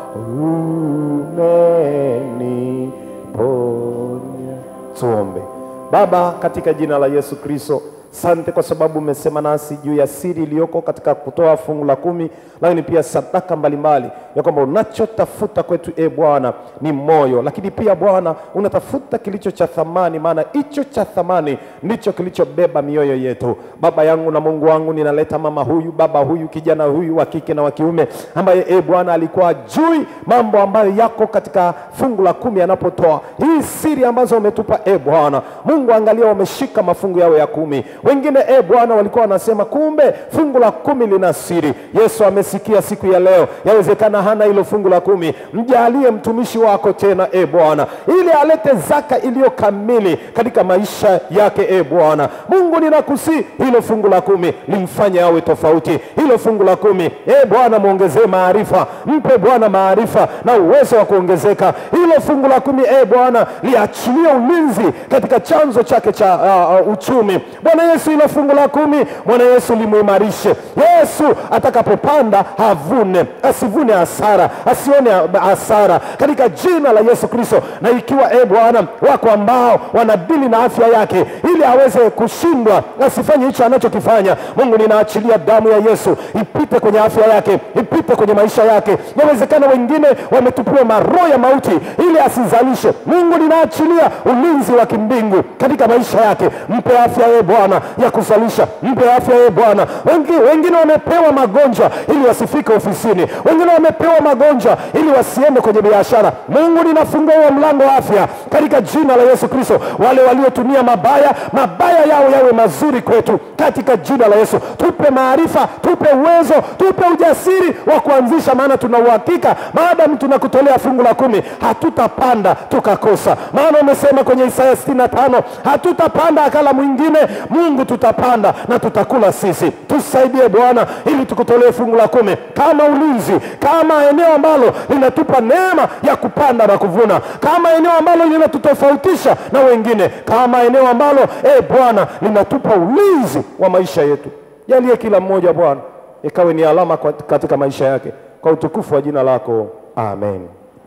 umeniponya. Tuombe. Baba, katika jina la Yesu Kristo, sante kwa sababu umesema nasi juu ya siri iliyoko katika kutoa fungu la kumi, lakini pia sadaka mbalimbali, ya kwamba unachotafuta kwetu e Bwana ni moyo, lakini pia Bwana unatafuta kilicho cha thamani, maana hicho cha thamani ndicho kilichobeba mioyo yetu. Baba yangu na Mungu wangu, ninaleta mama huyu, baba huyu, kijana huyu wa kike na wa kiume, ambaye e Bwana alikuwa ajui mambo ambayo yako katika fungu la kumi anapotoa hii siri ambazo umetupa e Bwana Mungu, angalia wameshika mafungu yao ya kumi. Wengine e Bwana walikuwa wanasema kumbe fungu la kumi lina siri. Yesu amesikia siku ya leo, yawezekana hana hilo fungu la kumi. Mjalie mtumishi wako tena e Bwana, ili alete zaka iliyo kamili katika maisha yake e Bwana Mungu, ninakusi hilo fungu la kumi limfanye awe tofauti. Hilo fungu la kumi e Bwana mwongezee maarifa, mpe Bwana maarifa na uwezo wa kuongezeka. Hilo fungu la kumi e Bwana liachilie ulinzi katika chanzo chake cha uh, uh, uchumi. Bwana Yesu, hilo fungu la kumi Bwana Yesu limuimarishe. Yesu atakapopanda havune, asivune hasara, asione hasara katika jina la Yesu Kristo. Na ikiwa e Bwana wako ambao wanadili na afya yake ili aweze kushindwa asifanye hicho anachokifanya, Mungu ninaachilia damu ya Yesu ipite kwenye afya yake, ipite kwenye maisha yake. Inawezekana wengine wametupiwa maroho ya mauti ili asizalishe. Mungu ninaachilia ulinzi wa kimbingu katika maisha yake, mpe afya ye Bwana ya kuzalisha, mpe afya ye Bwana. Wengi, wengine wamepewa magonjwa ili wasifike ofisini, wengine wamepewa magonjwa ili wasiende kwenye biashara. Mungu ninafungua huo mlango wa afya katika jina la Yesu Kristo. Wale waliotumia mabaya, mabaya yao yawe mazuri kwetu katika jina la Yesu. Tupe maarifa, tupe uwezo, tupe ujasiri wa kuanzisha, maana tuna uhakika maadamu tunakutolea fungu la kumi hatutapanda tukakosa, maana umesema kwenye Isaya sitini na tano hatutapanda akala mwingine. Mungu tutapanda na tutakula sisi. Tusaidie Bwana ili tukutolee fungu la kumi kama ulinzi, kama eneo ambalo linatupa neema ya kupanda na kuvuna, kama eneo ambalo linatutofautisha na wengine, kama eneo ambalo e Bwana linatupa ulinzi wa maisha yetu. Jalie kila mmoja Bwana ikawe ni alama kwa- katika maisha yake, kwa utukufu wa jina lako, amen.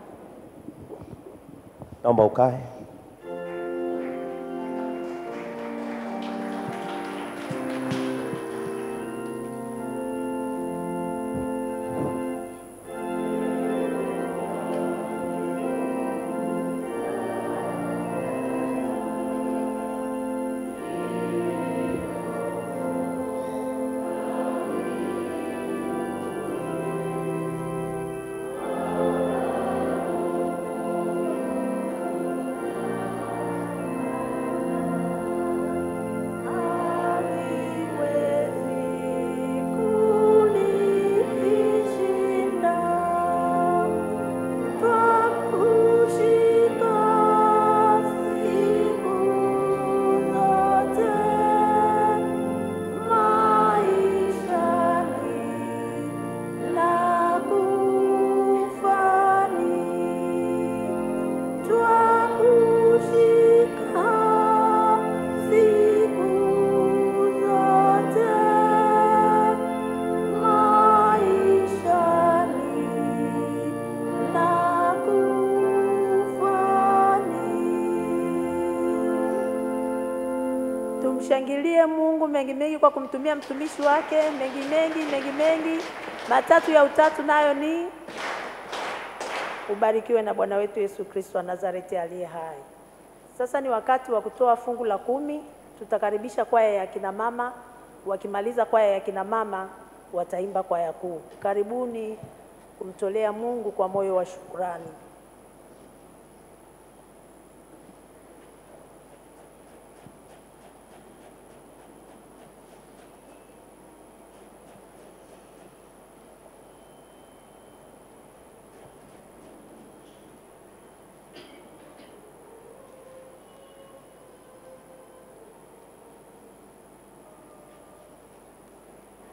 Naomba ukae. Tumshangilie Mungu mengi mengi kwa kumtumia mtumishi wake mengi mengi mengi mengi. Matatu ya utatu nayo ni ubarikiwe na Bwana wetu Yesu Kristo wa Nazareti aliye hai. Sasa ni wakati wa kutoa fungu la kumi. Tutakaribisha kwaya ya kina mama. Wakimaliza kwaya ya kina mama, wataimba kwaya kuu. Karibuni kumtolea Mungu kwa moyo wa shukrani.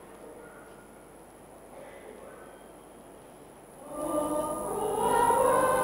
Mungu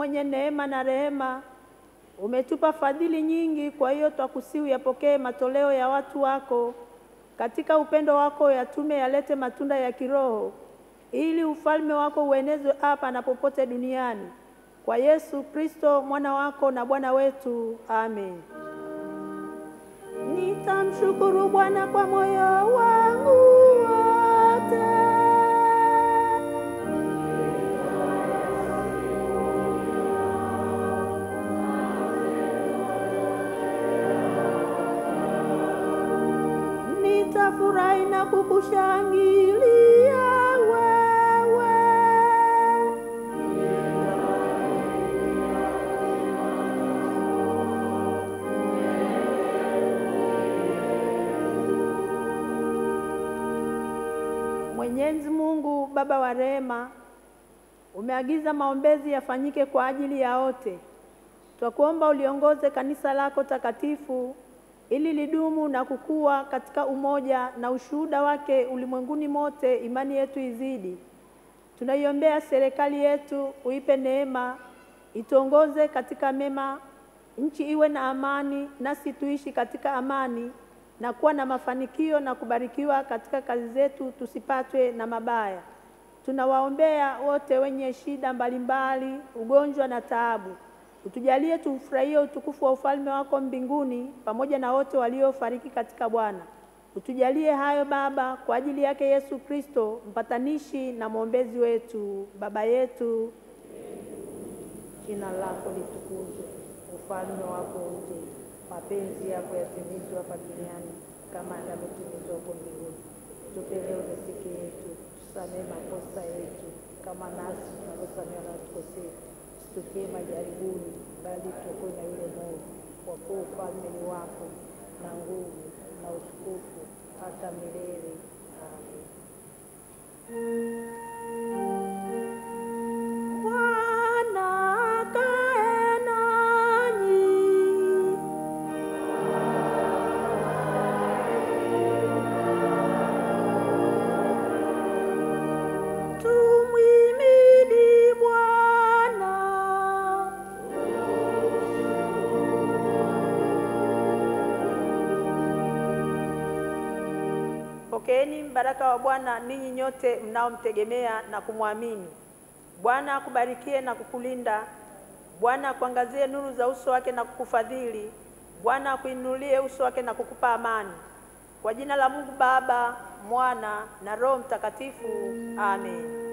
mwenye neema na rehema, umetupa fadhili nyingi. Kwa hiyo twakusihi yapokee matoleo ya watu wako katika upendo wako, yatume yalete matunda ya kiroho, ili ufalme wako uenezwe hapa na popote duniani. Kwa Yesu Kristo mwana wako na Bwana wetu, amen. Nitamshukuru Bwana kwa moyo wangu wote. Nitafurahi na kukushangilia wewe. Mwenyezi Mungu Baba wa rehema, umeagiza maombezi yafanyike kwa ajili ya wote. Twakuomba uliongoze kanisa lako takatifu ili lidumu na kukua katika umoja na ushuhuda wake ulimwenguni mote, imani yetu izidi. Tunaiombea serikali yetu, uipe neema, ituongoze katika mema, nchi iwe na amani, nasi tuishi katika amani na kuwa na mafanikio na kubarikiwa katika kazi zetu, tusipatwe na mabaya. Tunawaombea wote wenye shida mbalimbali, ugonjwa na taabu. Utujalie tufurahie utukufu wa ufalme wako mbinguni pamoja na wote waliofariki katika Bwana. Utujalie hayo Baba, kwa ajili yake Yesu Kristo, mpatanishi na mwombezi wetu. Baba yetu, jina lako litukuzwe, ufalme wako uje, mapenzi yako yatimizwe hapa duniani kama yanavyotimizwa huko mbinguni. Tupe leo riziki yetu, tusamehe makosa yetu kama nasi tunavyosamehe wanaotukosea, usitutie majaribuni, bali tuokoe na yule mwovu. Kwa kuwa ufalme ni wako na nguvu na utukufu hata milele. Amen. Bwana akae nanyi. Tumhimidi Bwana. Pokeeni mbaraka wa Bwana ninyi nyote mnaomtegemea na kumwamini. Bwana akubarikie na kukulinda. Bwana akuangazie nuru za uso wake na kukufadhili. Bwana akuinulie uso wake na kukupa amani. Kwa jina la Mungu Baba, Mwana na Roho Mtakatifu. Amen.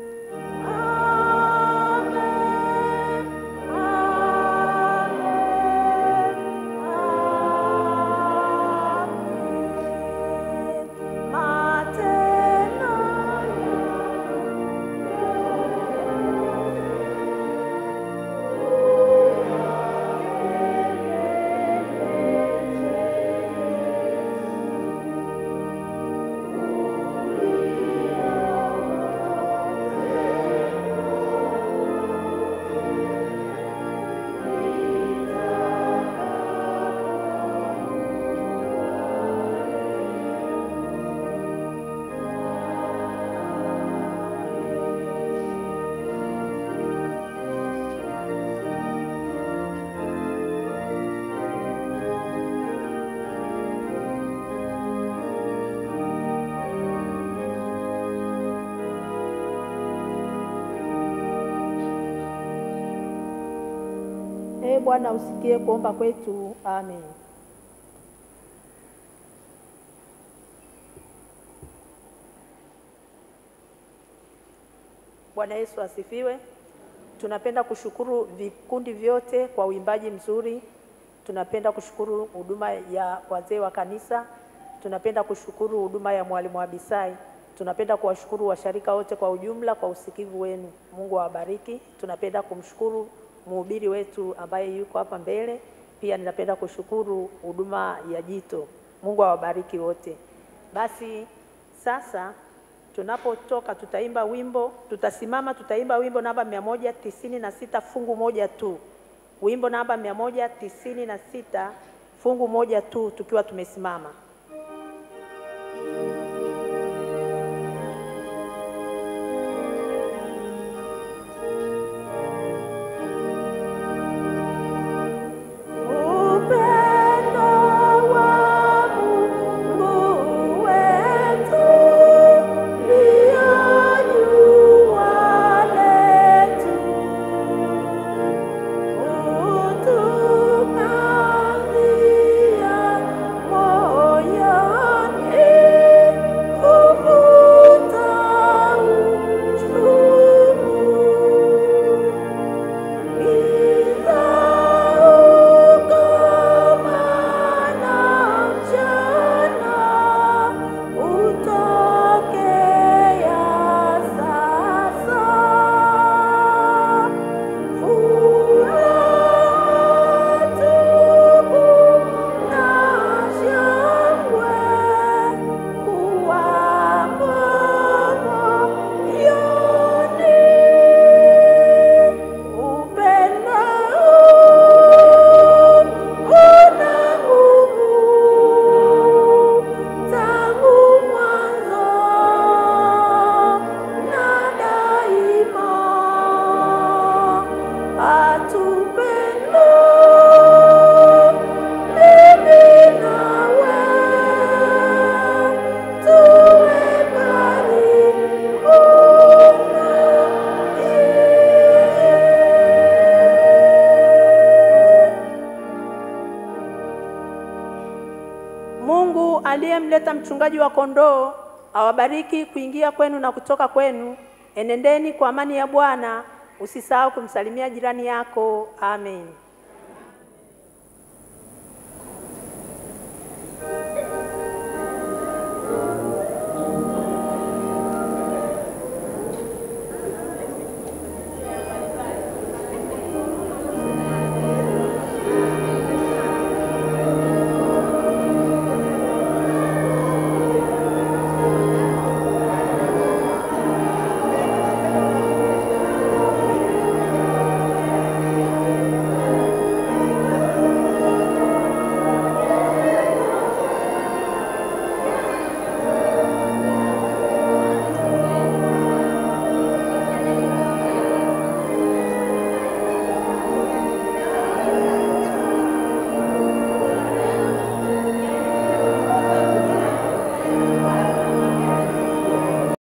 Ee Bwana, usikie kuomba kwetu. Amen. Bwana Yesu asifiwe. Tunapenda kushukuru vikundi vyote kwa uimbaji mzuri. Tunapenda kushukuru huduma ya wazee wa kanisa. Tunapenda kushukuru huduma ya mwalimu Abisai. Tunapenda kuwashukuru washarika wote kwa ujumla kwa usikivu wenu. Mungu awabariki. Tunapenda kumshukuru mhubiri wetu ambaye yuko hapa mbele. Pia ninapenda kushukuru huduma ya Jito. Mungu awabariki wote. Basi sasa tunapotoka tutaimba wimbo, tutasimama tutaimba wimbo namba mia moja tisini na sita fungu moja tu. Wimbo namba mia moja tisini na sita fungu moja tu tukiwa tumesimama. Thank Mungu aliyemleta mchungaji wa kondoo awabariki kuingia kwenu na kutoka kwenu. Enendeni kwa amani ya Bwana. Usisahau kumsalimia jirani yako. Amen.